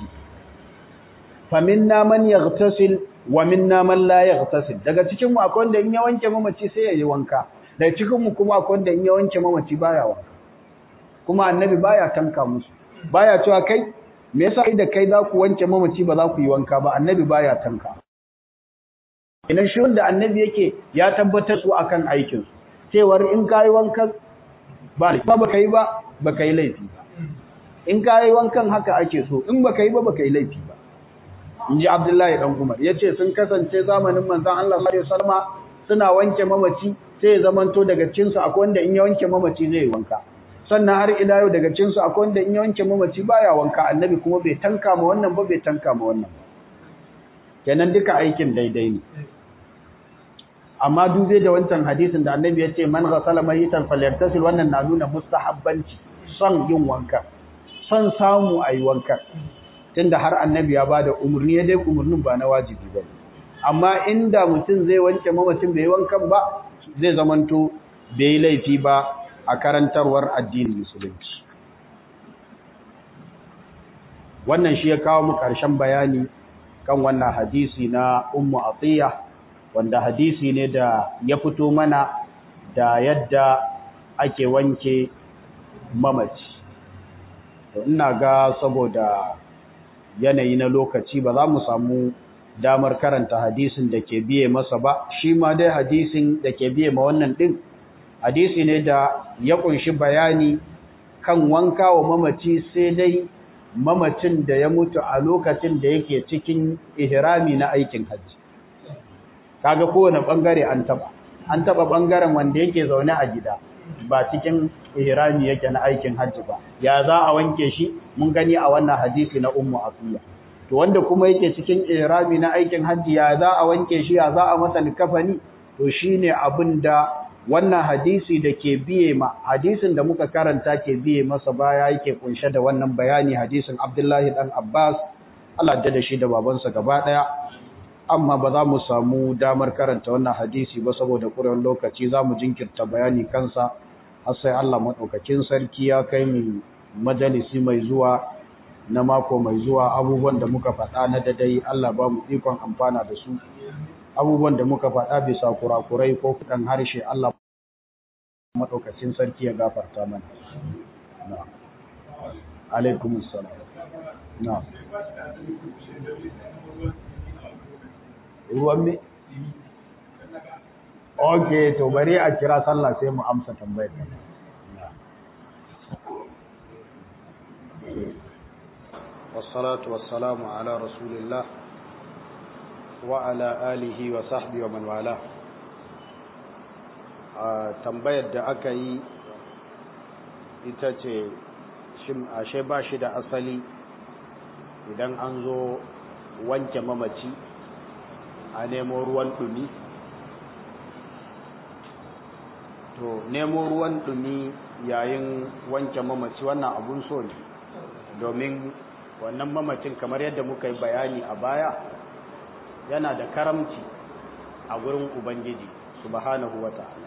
faminna man yaghtasil wa minna man la yaghtasil daga cikin mu akwai wanda in ya wanke mamaci sai ya yi wanka daga cikin mu kuma akwai wanda in ya wanke mamaci baya wanka kuma annabi baya tanka musu baya cewa kai me yasa kai da kai za ku wanke mamaci ba za ku yi wanka ba annabi baya tanka idan shi wanda annabi yake ya tabbatar su akan aikin su cewar in kai wankan ba ba baka yi ba baka yi laifi ba in kai wankan haka ake so in baka yi ba baka yi laifi ba inji Abdullahi dan Umar yace sun kasance zamanin manzon Allah sallallahu alaihi wasallam suna wanke mamaci sai ya zamanto daga cikin su akwai wanda in ya wanke mamaci zai wanka sannan har ila yau daga cinsu akwai wanda in ya wanke mamaci baya wanka annabi kuma bai tanka ma wannan ba bai tanka ma wannan kenan duka aikin daidai ne amma dube da wancan hadisin da annabi ya ce man ghasala mayitan falyartasil wannan na nuna mustahabbanci son yin wanka son samu ayi wanka tunda har annabi ya bada umurni ya dai umurnin ba na wajibi ba amma inda mutum zai wanke mamacin bai wankan ba zai zamanto bai laifi ba a karantarwar addinin musulunci wannan shi ya kawo mu ƙarshen bayani kan wannan hadisi na ummu atiya wanda hadisi ne da ya fito mana da yadda ake wanke mamaci to ina ga saboda yanayi na lokaci ba za mu samu damar karanta hadisin da ke biye masa ba shi ma dai hadisin da ke biye ma wannan din hadisi ne da ya kunshi bayani kan wanka wa mamaci sai dai mamacin da ya mutu a lokacin da yake cikin ihrami na aikin hajji kaga kowane bangare an taba an taba bangaren wanda yake zaune a gida ba cikin ihrami yake na aikin hajji ba ya za a wanke shi mun gani a wannan hadisi na ummu afiya to wanda kuma yake cikin ihrami na aikin hajji ya za a wanke shi ya za a masa likafani to shine abin da wannan hadisi da ke biye ma hadisin da muka karanta ke biye masa baya yake kunshe da wannan bayani hadisin Abdullahi dan Abbas Allah da shi da babansa gaba daya amma ba za mu samu damar karanta wannan hadisi ba saboda kuren lokaci za mu jinkirta bayani kansa har sai Allah madaukakin sarki ya kai mu majalisi mai zuwa na mako mai zuwa abubuwan da muka faɗa na dadai Allah ba mu ikon amfana da su abubuwan da muka faɗa bisa kurakurai ko kudan harshe Allah maɗaukacin sarki ya gafarta mana. Na. Alaikum salam. Na. Ruwan me? Ok, to bari a kira sallah sai mu amsa tambayar. Wassalatu wassalamu ala Rasulillah وعلى آله وصحبه ومن والاه tambayar da aka yi ita ce ashe ba shi da asali idan an zo wanke mamaci a nemo ruwan dumi to nemo ruwan dumi yayin wanke mamaci wannan abun so ne domin wannan mamacin kamar yadda muka yi bayani a baya yana da karamci a gurin Ubangiji subhanahu wa ta'ala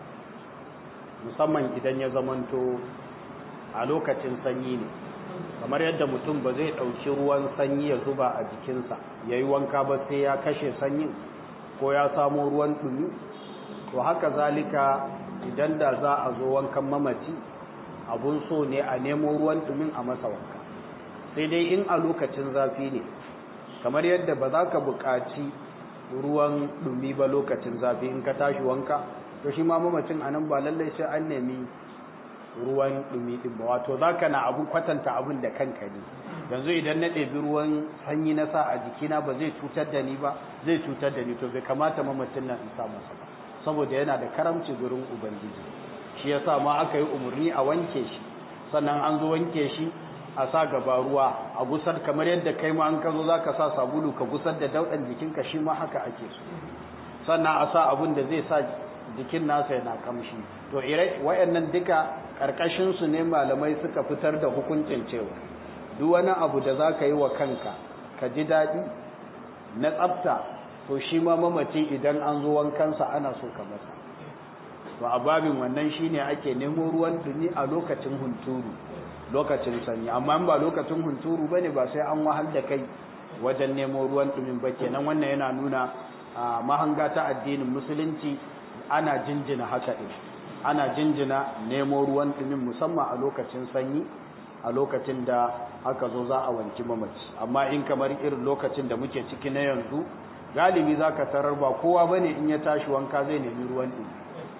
musamman idan ya zamanto a lokacin sanyi ne kamar yadda mutum ba zai ɗauki ruwan sanyi ya zuba a jikinsa ya yi wanka ba sai ya kashe sanyin ko ya samo ruwan ɗumi to haka zalika idan da za a zo wankan mamaci abun so ne a nemo ruwan ɗumin a masa wanka sai dai in a lokacin zafi ne kamar yadda ba za ka buƙaci ruwan dumi ba lokacin zafi in ka tashi wanka to shi ma mamacin anan ba lallai sai an nemi ruwan dumi din ba wato zaka na abu kwatanta abun da kanka ne yanzu idan na ɗebi ruwan sanyi na sa a jikina ba zai cutar da ni ba zai cutar da ni to bai kamata mamacin nan in sa masa ba saboda yana da karamci gurin ubangiji shi yasa ma aka yi umarni a wanke shi sannan an zo wanke shi a sa gaba ruwa a gusar kamar yadda kai ma an ka zo za ka sa sabulu ka gusar da dauɗan jikinka shi ma haka ake so sannan a sa abin da zai sa jikin nasa yana kamshi to ire wayannan duka ƙarƙashinsu ne malamai suka fitar da hukuncin cewa duk wani abu da za ka yi wa kanka ka ji daɗi na tsafta to shi ma mamaci idan an zo wankansa ana so ka masa to a babin wannan shine ake nemo ruwan dumi a lokacin hunturu lokacin sanyi amma ba lokacin hunturu bane ba sai an wahal da kai wajen nemo ruwan dumin ba kenan wannan yana nuna mahanga ta addinin musulunci ana jinjina haka din ana jinjina nemo ruwan dumin musamman a lokacin sanyi a lokacin da aka zo za a wanki mamaci amma in kamar irin lokacin da muke ciki na yanzu galibi zaka tarar ba kowa bane in ya tashi wanka zai nemi ruwan dumi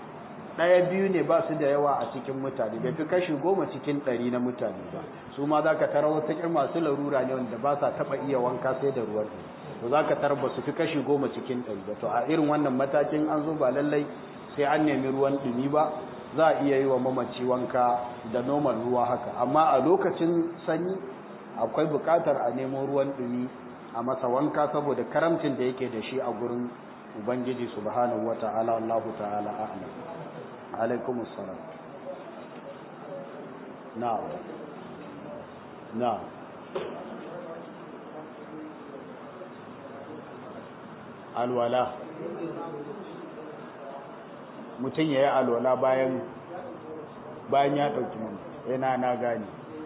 ɗaya biyu ne ba su da yawa a cikin mutane bai fi kashi goma cikin ɗari na mutane ba su ma za ka tara wata ƙir masu larura ne wanda ba sa taɓa iya wanka sai da ruwan to za ka tara ba su fi kashi goma cikin ɗari ba to a irin wannan matakin an zo ba lallai sai an nemi ruwan ɗumi ba za a iya yi wa mamaci wanka da normal ruwa haka amma a lokacin sanyi akwai buƙatar a nemo ruwan ɗumi a masa wanka saboda karamcin da yake da shi a gurin ubangiji subhanahu wata'ala Allahu ta'ala a'lam عليكم السلام نعم نعم alwala mutum ya yi alwala bayan bayan ya ɗauki mun yana na gani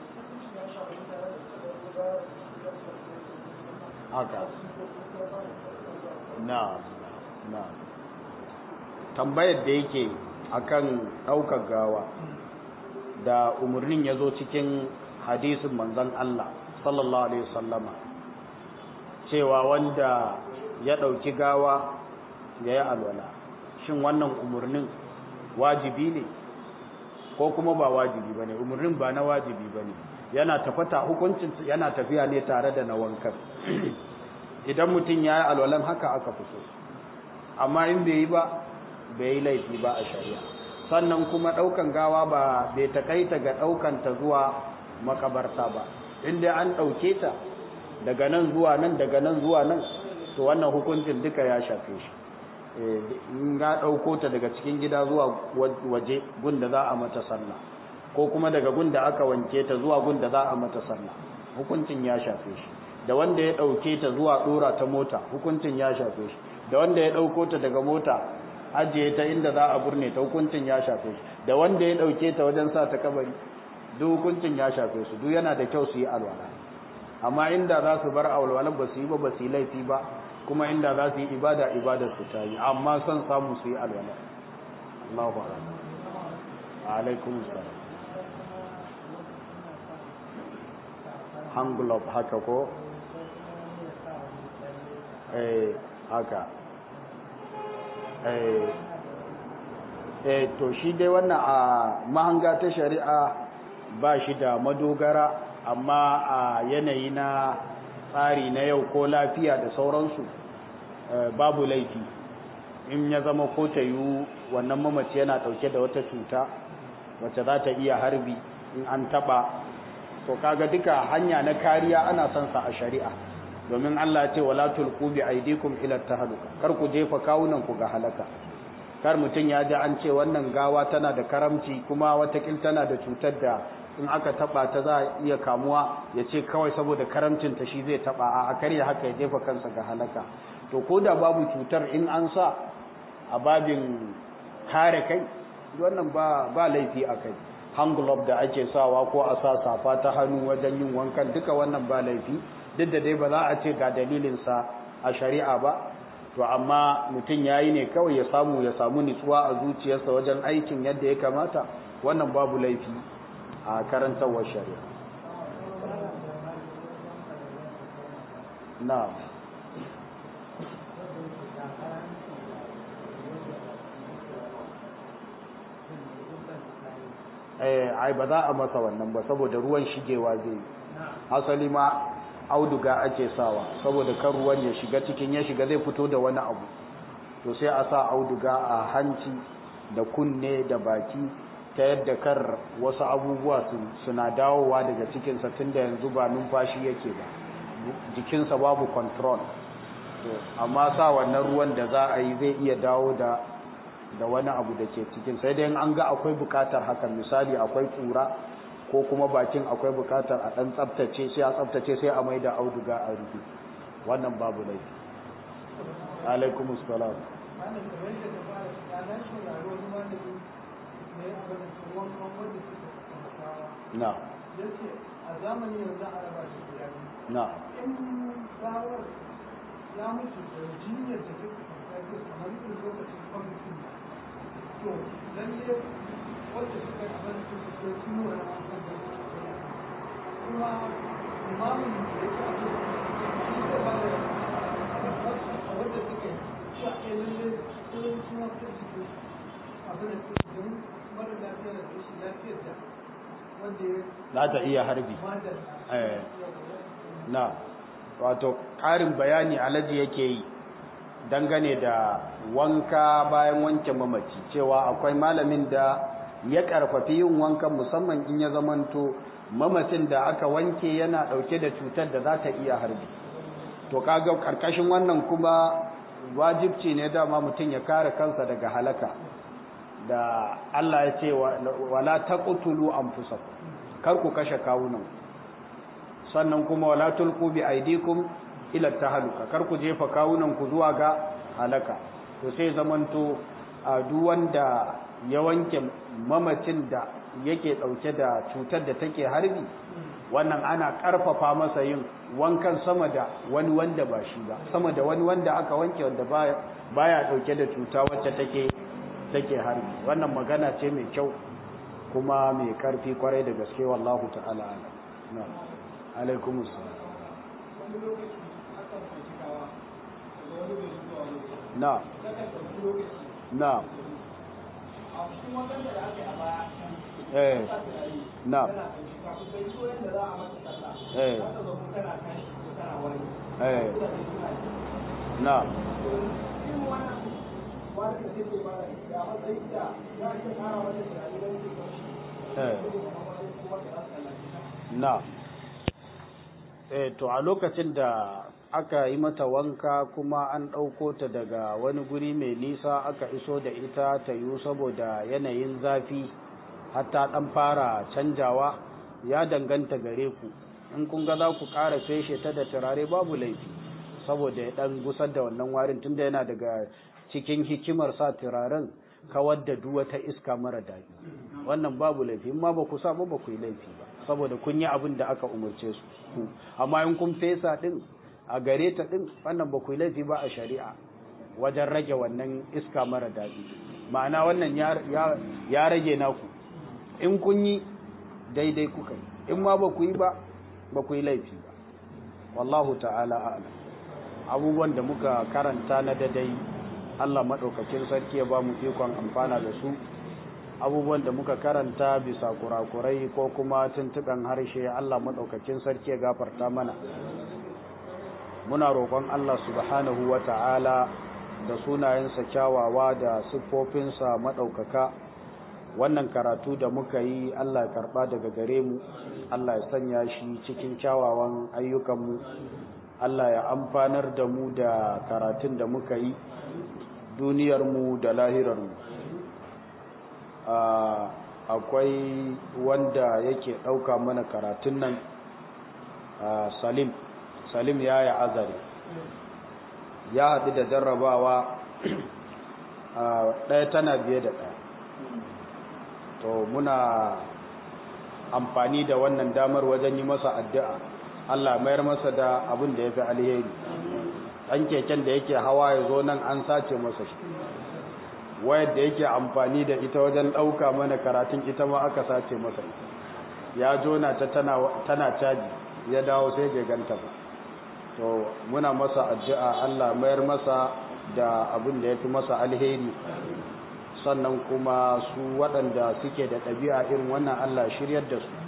haka na na tambayar da yake akan ɗaukar gawa da umarnin ya zo cikin hadisin manzon Allah sallallahu alaihi wasallama cewa wanda ya ɗauki gawa ya yi alwala shin wannan umarnin wajibi ne ko kuma ba wajibi ba ne umarnin ba na wajibi ba ne yana tafata hukuncin yana tafiya ne tare da na wankan idan mutum ya yi alwalan haka aka fito amma in bai yi ba bai yi laifi ba a shari'a sannan kuma ɗaukan gawa ba bai takaita ga ɗaukanta zuwa makabarta ba inda an ɗauke ta daga nan zuwa nan daga nan zuwa nan to wannan hukuncin duka ya shafe shi in ga ɗauko ta daga cikin gida zuwa waje gunda za a mata sallah ko kuma daga gunda aka wanke ta zuwa gunda za a mata sallah hukuncin ya shafe shi da wanda ya ɗauke ta zuwa ɗora ta mota hukuncin ya shafe shi da wanda ya ɗauko ta daga mota ajiye ta inda za a burne ta hukuncin ya shafe shi da wanda ya ɗauke ta wajen sa ta kabari duk hukuncin ya shafe su duk yana da kyau su yi alwala amma inda za su bar alwalan ba su yi ba ba su yi laifi ba kuma inda za su yi ibada ibadar su ta yi amma son samu su yi alwala Allahu akbar alaikum salam hangulop haka ko eh haka eh eh to shi dai wannan a mahanga ta shari'a ba shi da madogara amma a yanayi na tsari na yau ko lafiya da sauransu babu laifi in ya zama ko ta yiwu wannan mamaci yana ɗauke da wata cuta wacce za ta iya harbi in an taɓa to kaga duka hanya na kariya ana son sa a shari'a domin Allah ce wala tulqu bi aydikum ila tahluka kar ku jefa kawunan ku ga halaka kar mutun ya ji an ce wannan gawa tana da karamci kuma watakil tana da cutar da in aka taba ta za a iya kamuwa ya ce kawai saboda karamcin ta shi zai taba a karya haka ya jefa kansa ga halaka to ko da babu cutar in an sa a babin kare kai wannan ba ba laifi a kai hand glove da ake sawa ko a sa safa ta hannu wajen yin wankan duka wannan ba laifi duk da dai ba za a ce ga dalilinsa a shari'a ba to amma mutum ya yi ne kawai ya samu ya samu nutsuwa a zuciyarsa wajen aikin yadda ya kamata wannan babu laifi a karantarwar shari'a na ai ba za a masa wannan ba saboda ruwan shigewa zai asali ma auduga ake sawa saboda kan ruwan ya shiga cikin ya shiga zai fito da wani abu to sai a sa auduga a hanci da kunne da baki ta yadda kar wasu abubuwa suna dawowa daga cikinsa tun da yanzu ba numfashi yake ba jikinsa babu control amma sa wannan ruwan da za a yi zai iya dawo da da wani abu da ke cikin sai dai an ga akwai bukatar hakan misali akwai kura ko kuma bakin akwai bukatar a dan tsaftace sai a tsaftace sai a maida auduga a rufe wannan babu laifi alaikum assalam na a zamani yanzu a raba shi guda na in gawar ya mutu da jinyar da take tafiya kamar irin lokacin kwamitin to lalle wanda suka yi abin da suke tuno da amfani da kuma imamin da ya ce abin shi zai ba da a wanda suka yi shi a kai lalle sun suna ta jiki abin da suke don mara lafiya da rashin lafiyar da wanda ya za ta iya harbi madar eh na wato ƙarin bayani alaji yake yi dangane da wanka bayan wanke mamaci cewa akwai malamin da ya karfafi yin wankan musamman in ya zamanto mamacin da aka wanke yana dauke da cutar da za ta iya harbi to kaga karkashin wannan kuma wajibci ne dama mutum ya kare kansa daga halaka da Allah ya ce wala taqtulu anfusakum kar ku kashe kawunan sannan kuma wala tulqu bi aydikum ila tahaluka kar ku jefa kawunan ku zuwa ga halaka to sai zamanto a duk wanda ya wanke mamacin da yake dauke da cutar da take harbi wannan ana karfafa masa yin wankan sama da wani wanda ba shi ba sama da wani wanda aka wanke wanda baya baya dauke da cuta wacce take take harbi wannan magana ce mai kyau kuma mai karfi kwarai da gaske wallahu ta'ala ala na alaikum assalam na na eh na eh eh na na eh to a lokacin da aka yi mata wanka kuma an ɗauko ta daga wani guri mai nisa aka iso da ita ta yiwu saboda yanayin zafi hatta ɗan fara canjawa ya danganta gare ku in kun ga za ku ƙara feshe ta da turare babu laifi saboda ya ɗan gusar da wannan warin tunda yana daga cikin hikimar sa turaren kawar da duk wata iska mara daɗi wannan babu laifi in ma ba ku sa ba ba ku yi laifi ba saboda kun yi abin da aka umarce su amma in kun fesa din a gare ta din wannan ba ku yi laifi ba a shari'a wajen rage wannan iska mara daɗi ma'ana wannan ya rage naku in kun yi daidai kuka yi in ma ba ku yi ba ba ku yi laifi ba wallahu ta'ala a'lam abubuwan da muka karanta na dadai Allah maɗaukakin sarki ya ba mu ikon amfana da su abubuwan da muka karanta bisa kurakurai ko kuma tuntuɓen harshe Allah maɗaukakin sarki ya gafarta mana muna roƙon Allah subhanahu wa ta'ala da sunayensa kyawawa da siffofinsa maɗaukaka wannan karatu da muka yi Allah ya karɓa daga gare mu Allah ya sanya shi cikin kyawawan ayyukanmu Allah ya amfanar da mu da karatun da muka yi duniyarmu da lahirarmu akwai wanda yake ɗauka mana karatun nan salim salim ya yi azare ya haɗu da jarrabawa ɗaya tana biye da ɗaya to muna amfani da wannan damar wajen yi masa addu'a Allah mayar masa da abin da ya fi alheri ɗan keken da yake hawa ya zo nan an sace masa shi wayar da yake amfani da ita wajen ɗauka mana karatun ita ma aka sace masa ita ya jona ta tana caji ya dawo sai bai ganta ba to muna masa addu'a Allah mayar masa da abin da ya fi masa alheri sannan kuma su waɗanda suke da ɗabi'a irin wannan Allah shiryar da su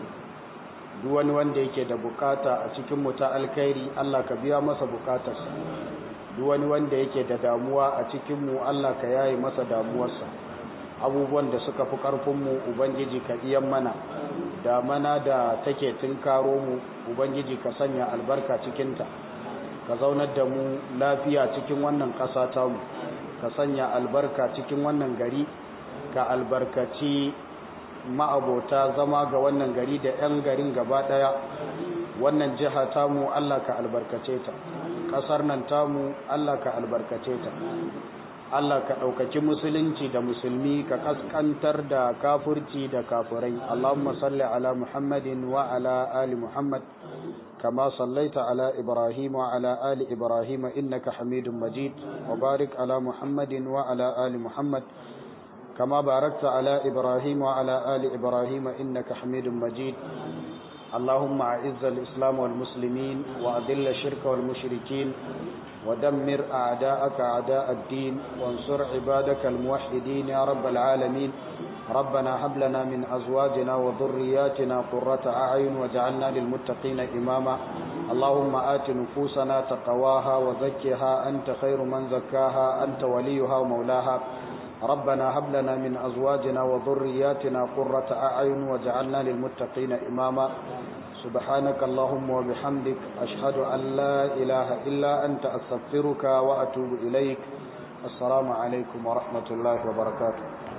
duk wani wanda yake da bukata a cikin mu ta alkhairi Allah ka biya masa bukatarsa duk wani wanda yake da damuwa a cikin mu Allah ka yaye masa damuwarsa abubuwan da suka fi karfin mu ubangiji ka iyan mana da mana da take tunkaro mu ubangiji ka sanya albarka cikin ta ka zaunar da mu lafiya cikin wannan ƙasa ta mu ka sanya albarka cikin wannan gari ka albarkaci ma'abota zama ga wannan gari da 'yan garin gaba ɗaya wannan jiha tamu Allah ka albarkace ta ƙasar nan tamu Allah ka albarkace ta Allah ka ɗaukaki musulunci da musulmi ka kaskantar da kafurci da kafurai Allahumma salli ala Muhammadin wa ala ali Muhammad كما صليت على إبراهيم وعلى آل إبراهيم إنك حميد مجيد وبارك على محمد وعلى آل محمد كما باركت على إبراهيم وعلى آل إبراهيم إنك حميد مجيد اللهم أعز الإسلام والمسلمين وأذل الشرك والمشركين ودمر أعداءك أعداء الدين وانصر عبادك الموحدين يا رب العالمين ربنا هب لنا من أزواجنا وذرياتنا قرة أعين وجعلنا للمتقين إماما اللهم آت نفوسنا تقواها وزكها أنت خير من زكاها أنت وليها ومولاها ربنا هب لنا من أزواجنا وذرياتنا قرة أعين وجعلنا للمتقين إماما سبحانك اللهم وبحمدك أشهد أن لا إله إلا أنت أستغفرك وأتوب إليك السلام عليكم ورحمة الله وبركاته